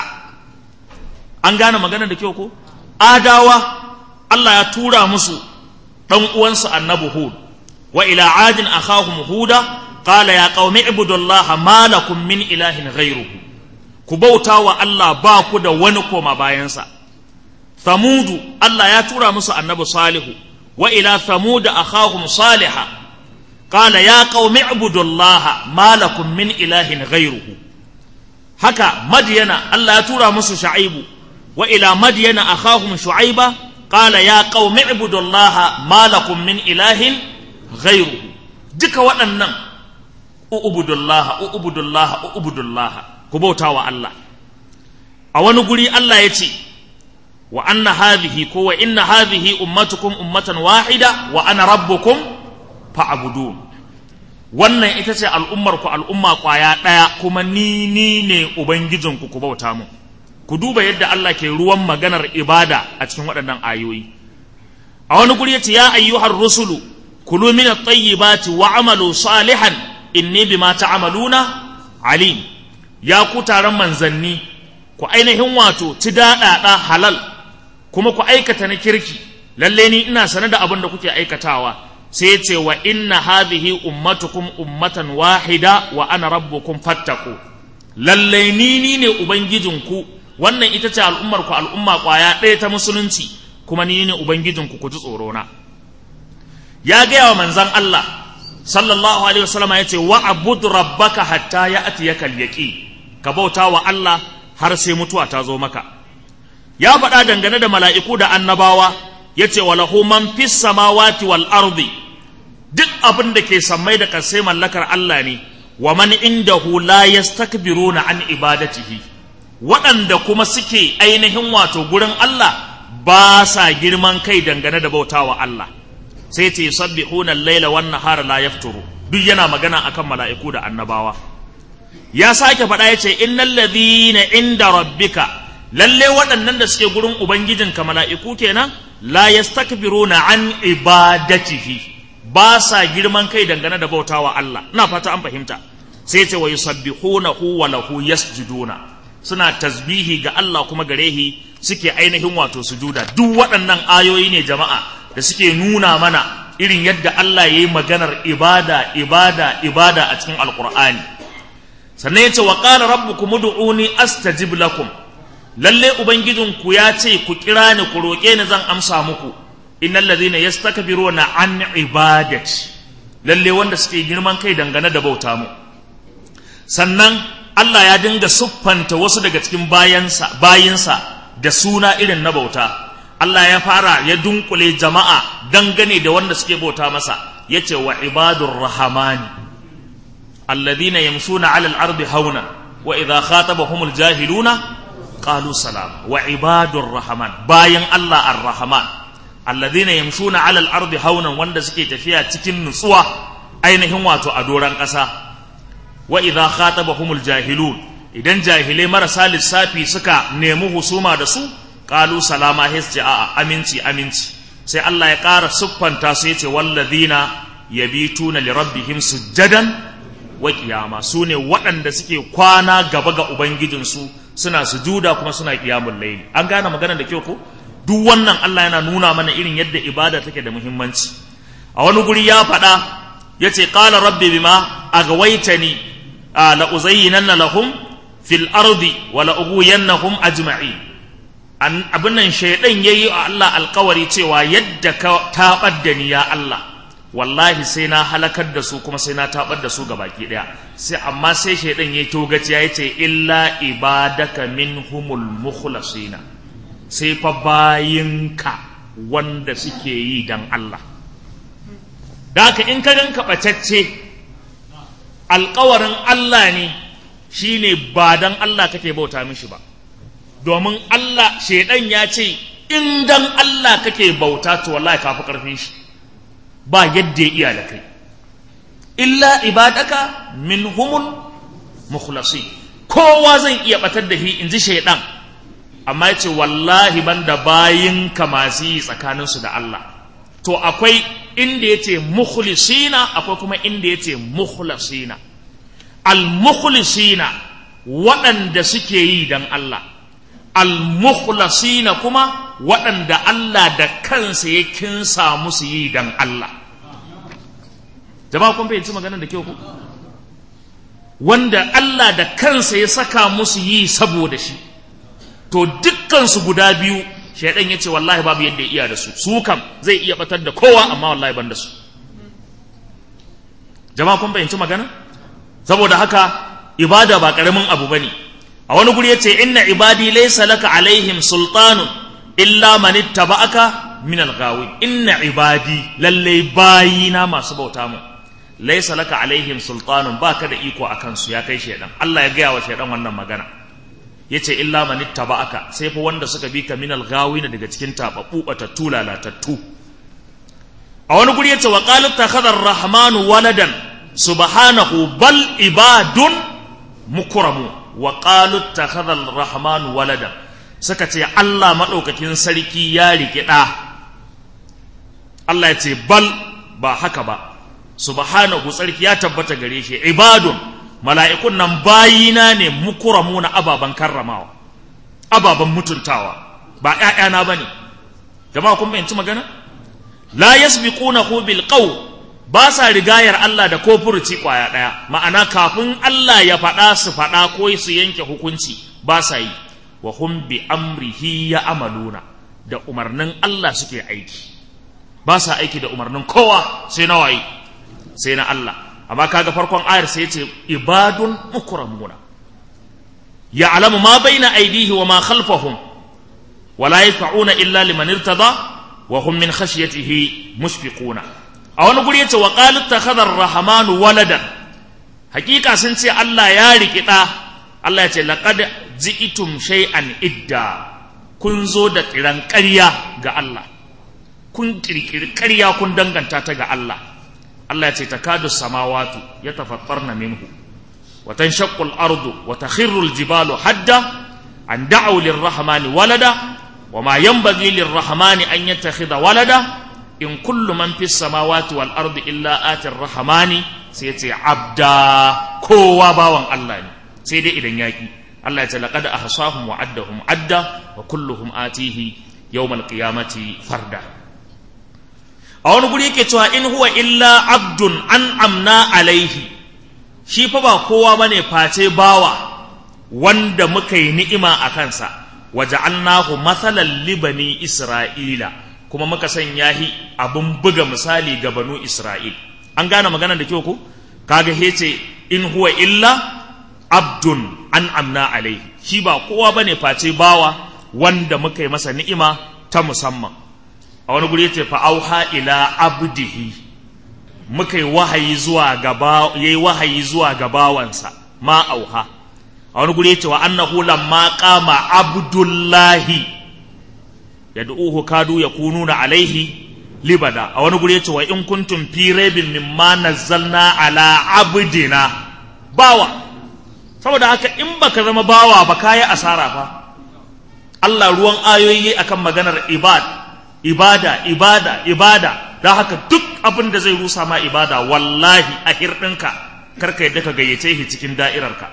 an gane magana da kyau ko adawa Allah ya tura musu ɗan uwansu annabi hud wa ila adin akhahum huda qala ya qaumi ibudullaha ma lakum min ilahin ghairuhu ku bauta wa Allah ba ku da wani koma bayansa Thamudu Allah ya tura musu annabi Salihu wa ila Thamud akhahum Saliha qala ya qaumi ibudullaha ma lakum min ilahin ghairuhu haka Madyana Allah ya tura musu Shu'aibu wa ila Madyana akhahum Shu'aiba qala ya qaumi ibudullaha ma lakum min ilahin ghairuhu duka waɗannan u'budullaha u'budullaha u'budullaha ku bauta wa Allah a wani guri Allah ya ce wa anna hadhihi ko wa inna hadhihi ummatukum ummatan wahida wa ana rabbukum fa'budun wannan ita ce al'ummar ku al'umma kwaya ɗaya kuma ni ni ne ubangijinku ku bauta mu ku duba yadda Allah ke ruwan maganar ibada a cikin waɗannan ayoyi a wani guri yace ya ayyuhar rusulu kulu min at-tayyibati wa amalu salihan inni bima ta'maluna alim ya ku taron manzanni ku ainihin wato ci daɗaɗa halal kuma ku aikata na kirki lalle ni ina sane da abin da kuke aikatawa sai ya ce wa inna hadhihi ummatukum ummatan wahida wa ana rabbukum fattaku lalle ni ni ne ubangijinku wannan ita ce al'ummar ku al'umma kwaya ɗaya ta musulunci kuma ni ne ubangijinku ku ji tsoro na ya gaya wa manzon Allah sallallahu alaihi wasallam ya ce wa abud rabbaka hatta ya'tiyaka al-yaqin ka bauta wa Allah har sai mutuwa ta zo maka ya faɗa dangane da mala'iku da annabawa ya ce wa lahu man fis samawati wal ardi duk abin da ke sammai da ƙasai mallakar Allah ne wa man indahu la yastakbiruna an ibadatihi waɗanda kuma suke ainihin wato gurin Allah ba sa girman kai dangane da bautawa Allah sai ce yusabbihuna al-laila wan nahara la yafturu duk yana magana akan mala'iku da annabawa ya sake faɗa ya ce innal ladhina inda rabbika lalle waɗannan da suke gurin ubangijinka mala'iku kenan la yastakbiruna an ibadatihi ba sa girman kai dangane da bautawa Allah ina fata an fahimta sai ce wa yusabbihunahu wa lahu yasjuduna suna tasbihi ga Allah kuma garehi suke ainihin wato sujuda duk waɗannan ayoyi ne jama'a da suke nuna mana irin yadda Allah ya yi maganar ibada ibada ibada a cikin alkur'ani sannan ya ce wa ƙara rabbukum ud'uni astajib lakum lalle ubangijinku ya ce ku kira ni ku roƙe ni zan amsa muku innal ladhina yastakbiruna an ibadati lalle wanda suke girman kai dangane da bauta mu sannan Allah ya dinga siffanta wasu daga cikin bayansa bayinsa da suna irin na bauta Allah ya fara ya dunkule jama'a dangane da wanda suke bauta masa yace wa ibadur rahmani alladhina yamshuna 'ala al-ardi hauna wa idha khatabahumul jahiluna qalu salam wa ibadur rahman bayan Allah ar-rahman alladhina yamshuna 'ala al-ardi haunan wanda suke tafiya cikin nutsuwa ainihin wato a doran ƙasa wa idha khatabahumul jahilun idan jahilai marasa lissafi suka nemi husuma da su qalu salama hisji a aminci aminci sai Allah ya ƙara siffanta su yace walladhina yabituna li rabbihim sujjadan wa qiyama sune waɗanda suke kwana gaba ga ubangijinsu suna sujuda kuma suna qiyamul layli an gane maganar da kyau ko duk wannan Allah yana nuna mana irin yadda ibada take da muhimmanci a wani guri ya faɗa yace qala rabbi bima agwaitani la uzayyinanna lahum fil ardi wa la ughwiyannahum ajma'in abin nan shaidan yayi a Allah alkawari cewa yadda ka tabar da ni ya Allah wallahi sai na halakar da su kuma sai na tabar da su ga baki daya sai amma sai shaidan yayi togaci ya ce illa ibadaka minhumul mukhlasina sai fa bayinka wanda suke yi dan Allah da haka in ka ganka bacacce alkawarin Allah ne shine ba dan Allah kake bauta mishi ba domin Allah shaidan ya ce in dan Allah kake bauta to wallahi kafi karfin shi ba yadda ya iya da kai illa ibadaka minhumul mukhlasi kowa zai iya batar da shi in ji shaidan amma ya ce wallahi banda bayinka masu yi tsakaninsu da Allah to akwai inda ya ce mukhlisina akwai kuma inda ya ce mukhlasina al-mukhlisina waɗanda suke yi don Allah al-mukhlasina kuma waɗanda Allah da kansa ya kinsa musu yi don Allah jama'a kun fahimci maganar da kyau ku wanda Allah da kansa ya saka musu yi saboda shi to dukkansu guda biyu shaidan ya ce wallahi babu yadda ya iya da su su kam zai iya batar da kowa amma wallahi ban da su jama'a kun fahimci magana saboda haka ibada ba karamin abu bane a wani guri yace inna ibadi laysa laka alaihim sultanun illa man ittaba'aka min al-ghawi inna ibadi lalle bayina masu bauta mu laysa laka alaihim sultanun baka da iko akan su ya kai shedan Allah ya gaya wa shedan wannan magana yace illa man ittaba'aka sai fa wanda suka bi ka min al-ghawina daga cikin tababbu batattu lalatattu a wani guri yace wa qalat takhadha ar-rahmanu waladan subhanahu bal ibadun mukramu wa qalu takhadha ar-rahmanu walada suka ce Allah madaukakin sarki ya rike da Allah ya ce bal ba haka ba subhanahu sarki ya tabbata gare shi ibadun mala'ikun nan bayina ne mukramuna ababan karramawa ababan mutuntawa ba ƴaƴana bane jama'a kun bayanci magana la yasbiqunahu bil qawl ba sa rigayar Allah da ko furuci kwaya ɗaya ma'ana kafin Allah ya faɗa su faɗa ko su yanke hukunci ba sa yi wa hum bi amrihi ya amaluna da umarnin Allah suke aiki ba sa aiki da umarnin kowa sai na waye sai na Allah amma kaga farkon ayar sai ce ibadun mukramuna ya'lamu ma baina aydihi wa ma khalfahum wa la yaf'una illa liman irtada wa hum min khashyatihi mushfiquna a wani guri yace wa qalat takhadha ar-rahmanu waladan hakika sun ce Allah ya riki da Allah ya ce laqad ji'tum shay'an idda kun zo da kiran ƙarya ga Allah kun kirkiri ƙarya kun danganta ta ga Allah Allah ya ce takadu samawatu yatafattarna minhu wa tanshaqqu al-ardu wa takhirru al-jibalu hadda an da'u lir-rahmani walada wa ma yanbaghi lir-rahmani an yattakhidha walada in kullu man fis samawati wal ardi illa ati ar-rahmani sai ya ce abda kowa bawan Allah ne sai dai idan yaki Allah ya ce laqad ahsahum wa addahum adda wa kulluhum atihi yawmal qiyamati farda a wani guri yake cewa in huwa illa abdun an amna alaihi shi fa ba kowa bane face bawa wanda muka yi ni'ima a kansa waja'alnahu mathalan li bani isra'ila kuma muka sanya shi abun buga misali ga banu isra'il an gane maganar da kyau ko kaga hece in huwa illa abdun an amna alaihi shi ba kowa bane face bawa wanda muka yi masa ni'ima ta musamman a wani guri yace fa auha ila abdihi muka yi wahayi zuwa gaba yayi wahayi zuwa gabawansa ma auha a wani guri yace wa annahu lamma qama abdullahi yad'uhu kadu yakununa alaihi libada a wani guri yace wa in kuntum fi raibin mimma nazzalna ala abdina bawa saboda haka in baka zama bawa ba kayi asara fa Allah ruwan ayoyi akan maganar ibad ibada ibada ibada da haka duk abin da zai rusa ma ibada wallahi a hirɗinka karka yadda ka gayyace shi cikin da'irarka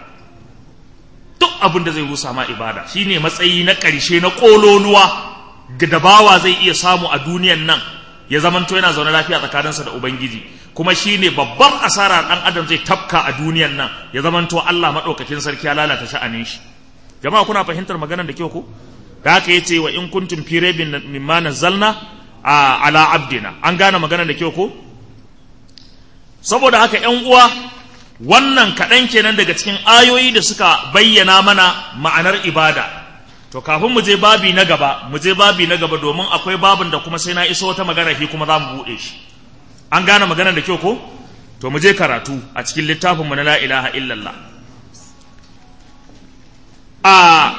duk abin da zai rusa ma ibada shine matsayi na ƙarshe na ƙololuwa da bawa zai iya samu a duniyan nan ya zamanto yana zaune lafiya tsakaninsa da ubangiji kuma shine babban asara ɗan adam zai tafka a duniyan nan ya zamanto Allah maɗaukakin sarki ya lalata sha'anin shi jama'a kuna fahimtar maganar da kyau ko da haka yace wa in kuntum fi raibin mimma nazzalna ala abdina an gane magana da kyau ko saboda haka ƴan uwa wannan kaɗan kenan daga cikin ayoyi da suka bayyana mana ma'anar ibada to kafin mu je babi na gaba mu je babi na gaba domin akwai babin da kuma sai na iso wata magana shi kuma za mu buɗe shi an gane magana da kyau ko to mu je karatu a cikin littafin mu na la ilaha illallah a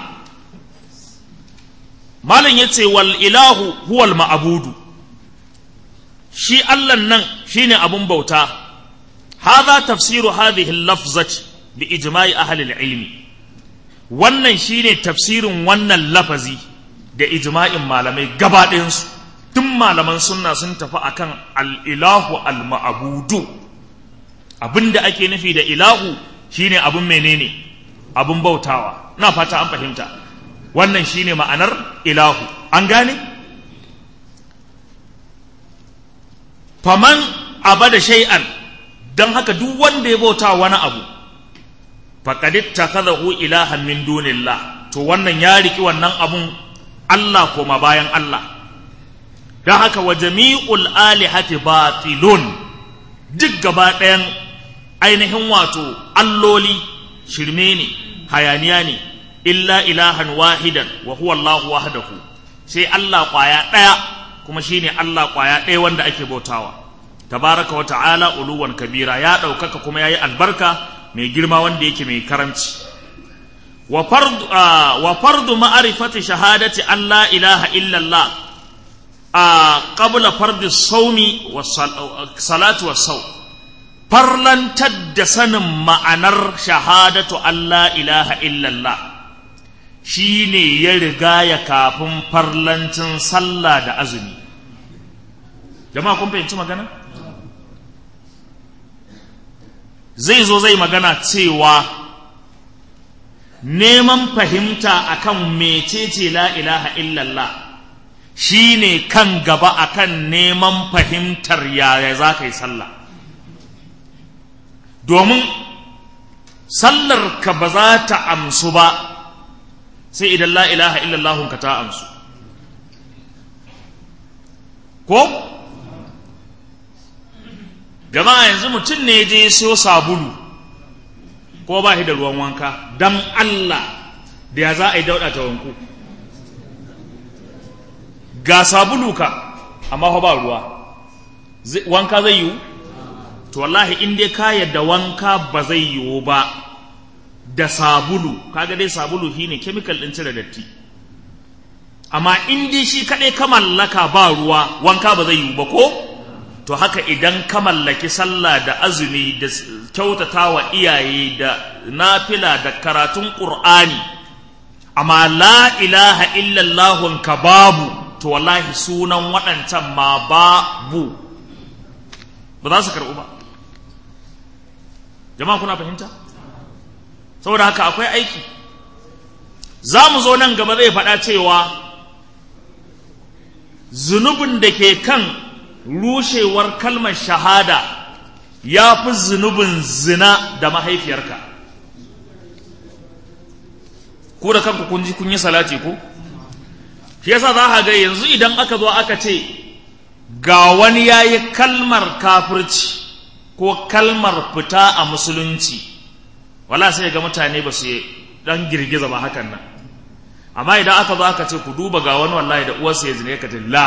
malam ya ce wal ilahu huwal ma'abudu shi allan nan shine abun bauta hadha tafsiru hadhihi lafzati bi ijma'i ahli ilmi wannan shine tafsirin wannan lafazi da ijma'in malamai gaba ɗayansu tun malaman sunna sun tafi akan al-ilahu al-ma'abudu abinda ake nufi da ilahu shine abun menene abun bautawa na fata an fahimta wannan shine ma'anar ilahu an gane faman abada shay'an don haka duk wanda ya bauta wani abu faqad ittakhadahu ilahan min dunillah to wannan ya riki wannan abun Allah koma bayan Allah don haka wa jami'ul alihati batilun duk gaba ɗayan ainihin wato alloli shirme ne hayaniya ne illa ilahan wahidan wa huwa Allahu wahdahu sai Allah kwaya ɗaya kuma shine Allah kwaya ɗaya wanda ake bautawa tabaraka wa ta'ala uluwan kabira ya ɗaukaka kuma yayi albarka mai girma wanda yake mai karamci wa fardu wa fardu ma'rifati shahadati an la ilaha illa Allah a qabla fardi sawmi wa salatu wa saw farlantar da sanin ma'anar shahadatu an la ilaha illa Allah shi ne ya riga ya kafin farlancin sallah da azumi jama'a kun fahimci magana zai zo zai magana cewa neman fahimta akan mecece la ilaha illallah shi ne kan gaba akan neman fahimtar yaya za ka yi sallah domin sallar ka ba za ta amsu ba sai idan la ilaha illallahun ka ta amsu ko jama'a yanzu mutum ne je siyo sabulu ko ba shi da ruwan wanka dan Allah da ya za a yi dauɗa ta wanku ga sabulu ka amma fa ba ruwa wanka zai yiwu to wallahi in dai ka yadda wanka ba zai yiwu ba da sabulu kaga dai sabulu shine chemical din cire datti amma in dai shi kadai ka mallaka ba ruwa wanka ba zai yiwu ba ko to haka idan ka mallaki sallah da azumi da kyautatawa iyaye da nafila da karatun qur'ani amma la ilaha illallah ka babu to wallahi sunan waɗancan ma babu ba za su karɓu ba jama'a kuna fahimta saboda haka akwai aiki za mu zo nan gaba zai faɗa cewa zunubin da ke kan rushewar kalmar shahada ya fi zunubin zina da mahaifiyarka ku da kanku kun ji kun yi salati ku shi yasa za a ga yanzu idan aka zo aka ce ga wani ya yi kalmar kafirci ko kalmar fita a musulunci wala sai ga mutane ba su dan girgiza ba hakan nan amma idan aka zo aka ce ku duba ga wani wallahi da uwarsa ya zine ka ce la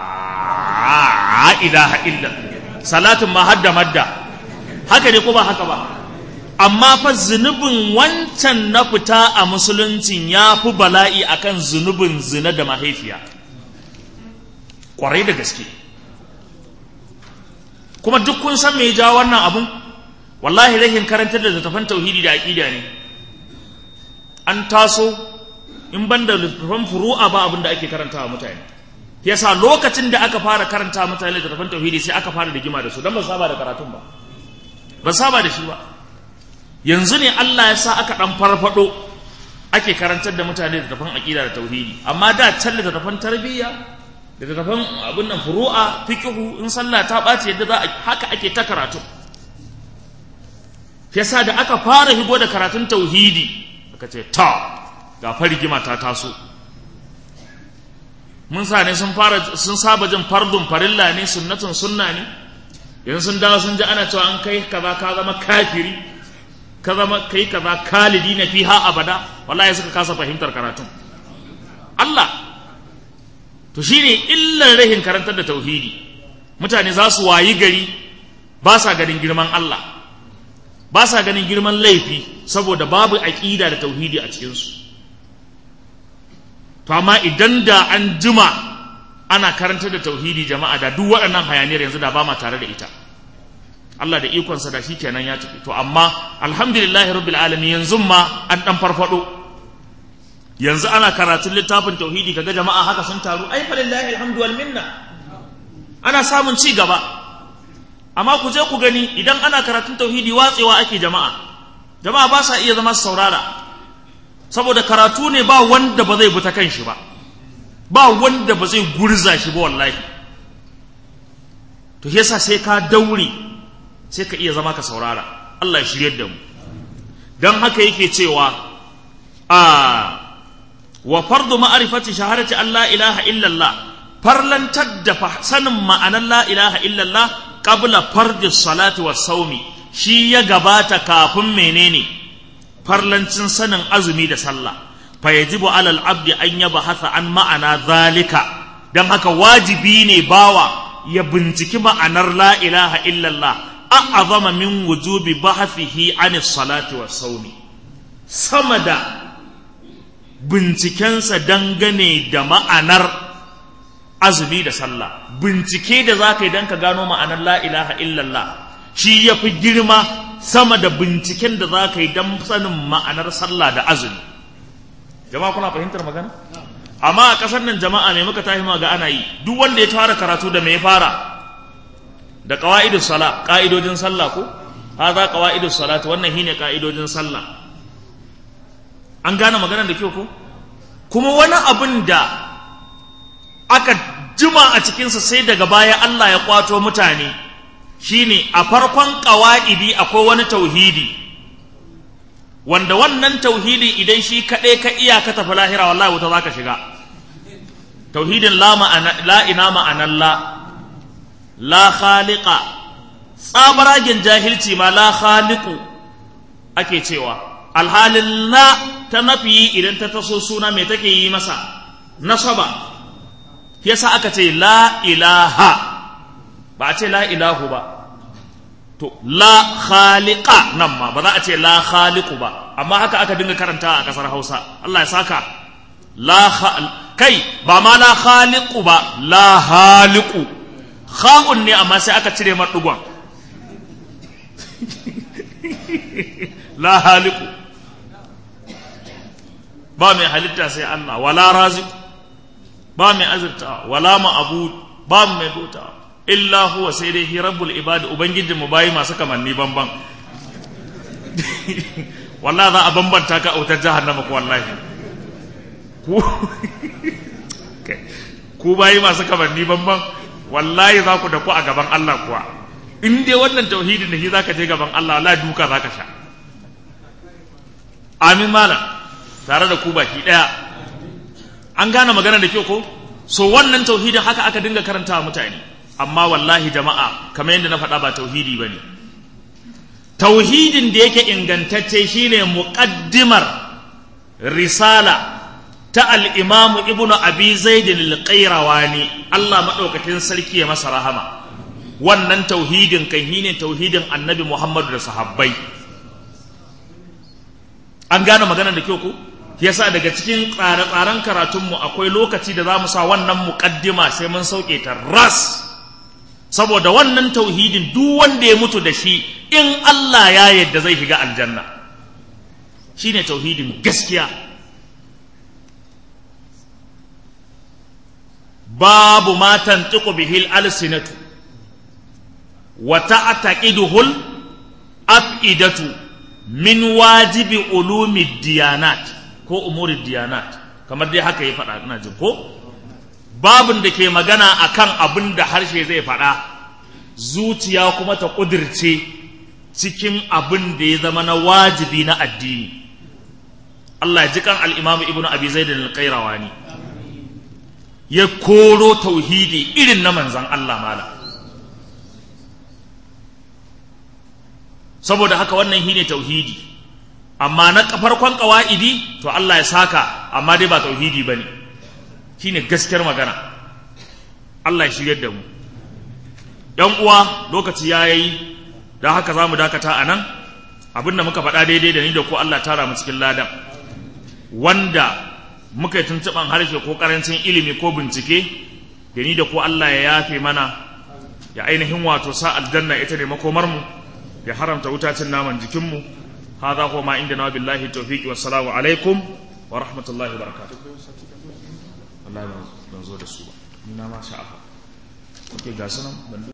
ilaha illa salatin ma hadda madda haka ne ko ba haka ba amma fa zunubin wancan na fita a musuluncin ya fi bala'i akan zunubin zina da mahaifiya kwarai da gaske kuma duk kun san me ja wannan abun wallahi rahin karantar da littattafan tauhidi da aqida ne an taso in ban da littattafan furu'a ba abin da ake karantawa mutane yasa lokacin da aka fara karanta mutane littattafan tauhidi sai aka fara rigima da su dan ba saba da karatun ba ba saba da shi ba yanzu ne Allah ya sa aka dan farfado ake karantar da mutane littattafan aqida da tauhidi amma da can littattafan tarbiyya da littattafan abin nan furu'a fiqhu in sallah ta ɓaci yadda za a haka ake ta karatu yasa da aka fara higo da karatun tauhidi aka ce ta ga farigima ta taso mun sa ne sun fara sun saba jin fardun farilla ne sunnatun sunna ne yanzu sun dawo sun ji ana cewa an kai kaza ka zama kafiri ka zama kai kaza kalidi na fiha abada wallahi suka kasa fahimtar karatun Allah to shine illar rahin karantar da tauhidi mutane za su wayi gari ba sa ganin girman Allah ba sa ganin girman laifi saboda babu aƙida da tauhidi a cikinsu to amma idan da an jima ana karantar da tauhidi jama'a da duk waɗannan hayaniyar yanzu da ba ma tare da ita Allah da ikonsa da shi kenan ya tafi to amma alhamdulillahi rabbil alamin yanzu ma an dan farfado yanzu ana karatun littafin tauhidi kaga jama'a haka sun taru ai falillahi alhamdu wal minna ana samun ci gaba amma ku je ku gani idan ana karatun tauhidi watsewa ake jama'a jama'a ba sa iya zama su saurara saboda karatu ne ba wanda ba zai bi ta kan shi ba ba wanda ba zai gurza shi ba wallahi to yasa sai ka daure sai ka iya zama ka saurara Allah ya shiryar da mu dan haka yake cewa a wa fardu ma'rifati shahadati Allah ilaha illallah farlantar da sanin ma'anar la ilaha illallah qabla fardi salati wa saumi shi ya gabata kafin menene farlancin sanin azumi da sallah fa yajibu alal abdi an yabhatha an ma'ana zalika dan haka wajibi ne bawa ya binciki ma'anar la ilaha illallah a'azama min wujubi bahathihi an salati wa saumi sama da bincikensa dangane da ma'anar azumi da sallah bincike da za ka yi don ka gano ma'anar la ilaha illallah shi ya fi girma sama da binciken da za ka yi don sanin ma'anar sallah da azumi jama'a kuna fahimtar magana amma a ƙasar nan jama'a mai muka tashi ga ana yi duk wanda ya fara karatu da mai fara da qawaidus sala ƙa'idojin sallah ko hadha qawaidus salati wannan shine ƙa'idojin sallah an gane maganar da kyau ko kuma wani abin da aka jima a cikinsa sai daga baya Allah ya kwato mutane shine a farkon ƙawa'idi akwai wani tauhidi wanda wannan tauhidi idan shi kaɗai ka iya ka tafi lahira wallahi wuta za ka shiga tauhidin la ina ma'anan la la khaliqa tsabaragen jahilci ma la khaliqu ake cewa alhalin la ta nafi idan ta taso suna mai take yi masa nasaba yasa aka ce la ilaha ba a ce la ilahu ba to la khaliqa nan ma ba za a ce la khaliqu ba amma haka aka dinga karanta a kasar Hausa Allah ya saka la kai ba ma la khaliqu ba la haliqu kha'un ne amma sai aka cire mar dugon la haliqu ba mai halitta sai Allah wala raziq ba mai azurta wala ma'bud ba mai bauta illa huwa sai dai hi rabbul ibad ubangijin mu bayi masu kamanni banban wallahi za a bambanta ka autar jahannama ko wallahi ku ku bayi masu kamanni banban wallahi za ku da ku a gaban Allah kuwa in dai wannan tauhidin da shi zaka je gaban Allah wallahi duka zaka sha amin malam tare da ku baki daya an gane magana da kyau ko so wannan tauhidin haka aka dinga karantawa mutane amma wallahi jama'a kamar yadda na faɗa ba tauhidi ba ne tauhidin da yake ingantacce shine muƙaddimar risala ta al'imamu ibnu abi zaidin al-qayrawani Allah maɗaukakin sarki ya masa rahama wannan tauhidin kan shine tauhidin annabi Muhammadu da sahabbai an gane magana da kyau ko yasa daga cikin tsare-tsaren karatunmu akwai lokaci da za mu sa wannan muƙaddima sai mun sauke ta ras saboda wannan tauhidin duk wanda ya mutu da shi in Allah ya yadda zai shiga aljanna shine tauhidin gaskiya babu ma tantiqu bihil alsinatu wa ta'taqiduhul afidatu min wajibi ulumi diyanat ko umuri diyanat kamar dai haka ya faɗa ina jin ko babin da ke magana akan abin da harshe zai faɗa zuciya kuma ta ƙudirce cikin abin da ya zama na wajibi na addini Allah ya ji kan al'imamu ibnu abi zaid al-qayrawani ya koro tauhidi irin na manzan Allah mala saboda haka wannan shine tauhidi amma na farkon ƙawa'idi to Allah ya saka amma dai ba tauhidi bane shine gaskiyar magana Allah ya shiryar da mu ‘yan uwa lokaci ya yi don haka za mu dakata a nan abinda muka faɗa daidai da ni da ko Allah tara mu cikin ladan wanda muka yi tuntuɓan harshe ko ƙarancin ilimi ko bincike da ni da ko Allah ya yafe mana ya ainihin wato sa aljanna ita ne makomarmu ya haramta wutacin naman jikinmu هذا هو ما عندنا بالله التوفيق والسلام عليكم ورحمة الله وبركاته Allah ban zo da su ba ni na ma sha'afa okay ga sanan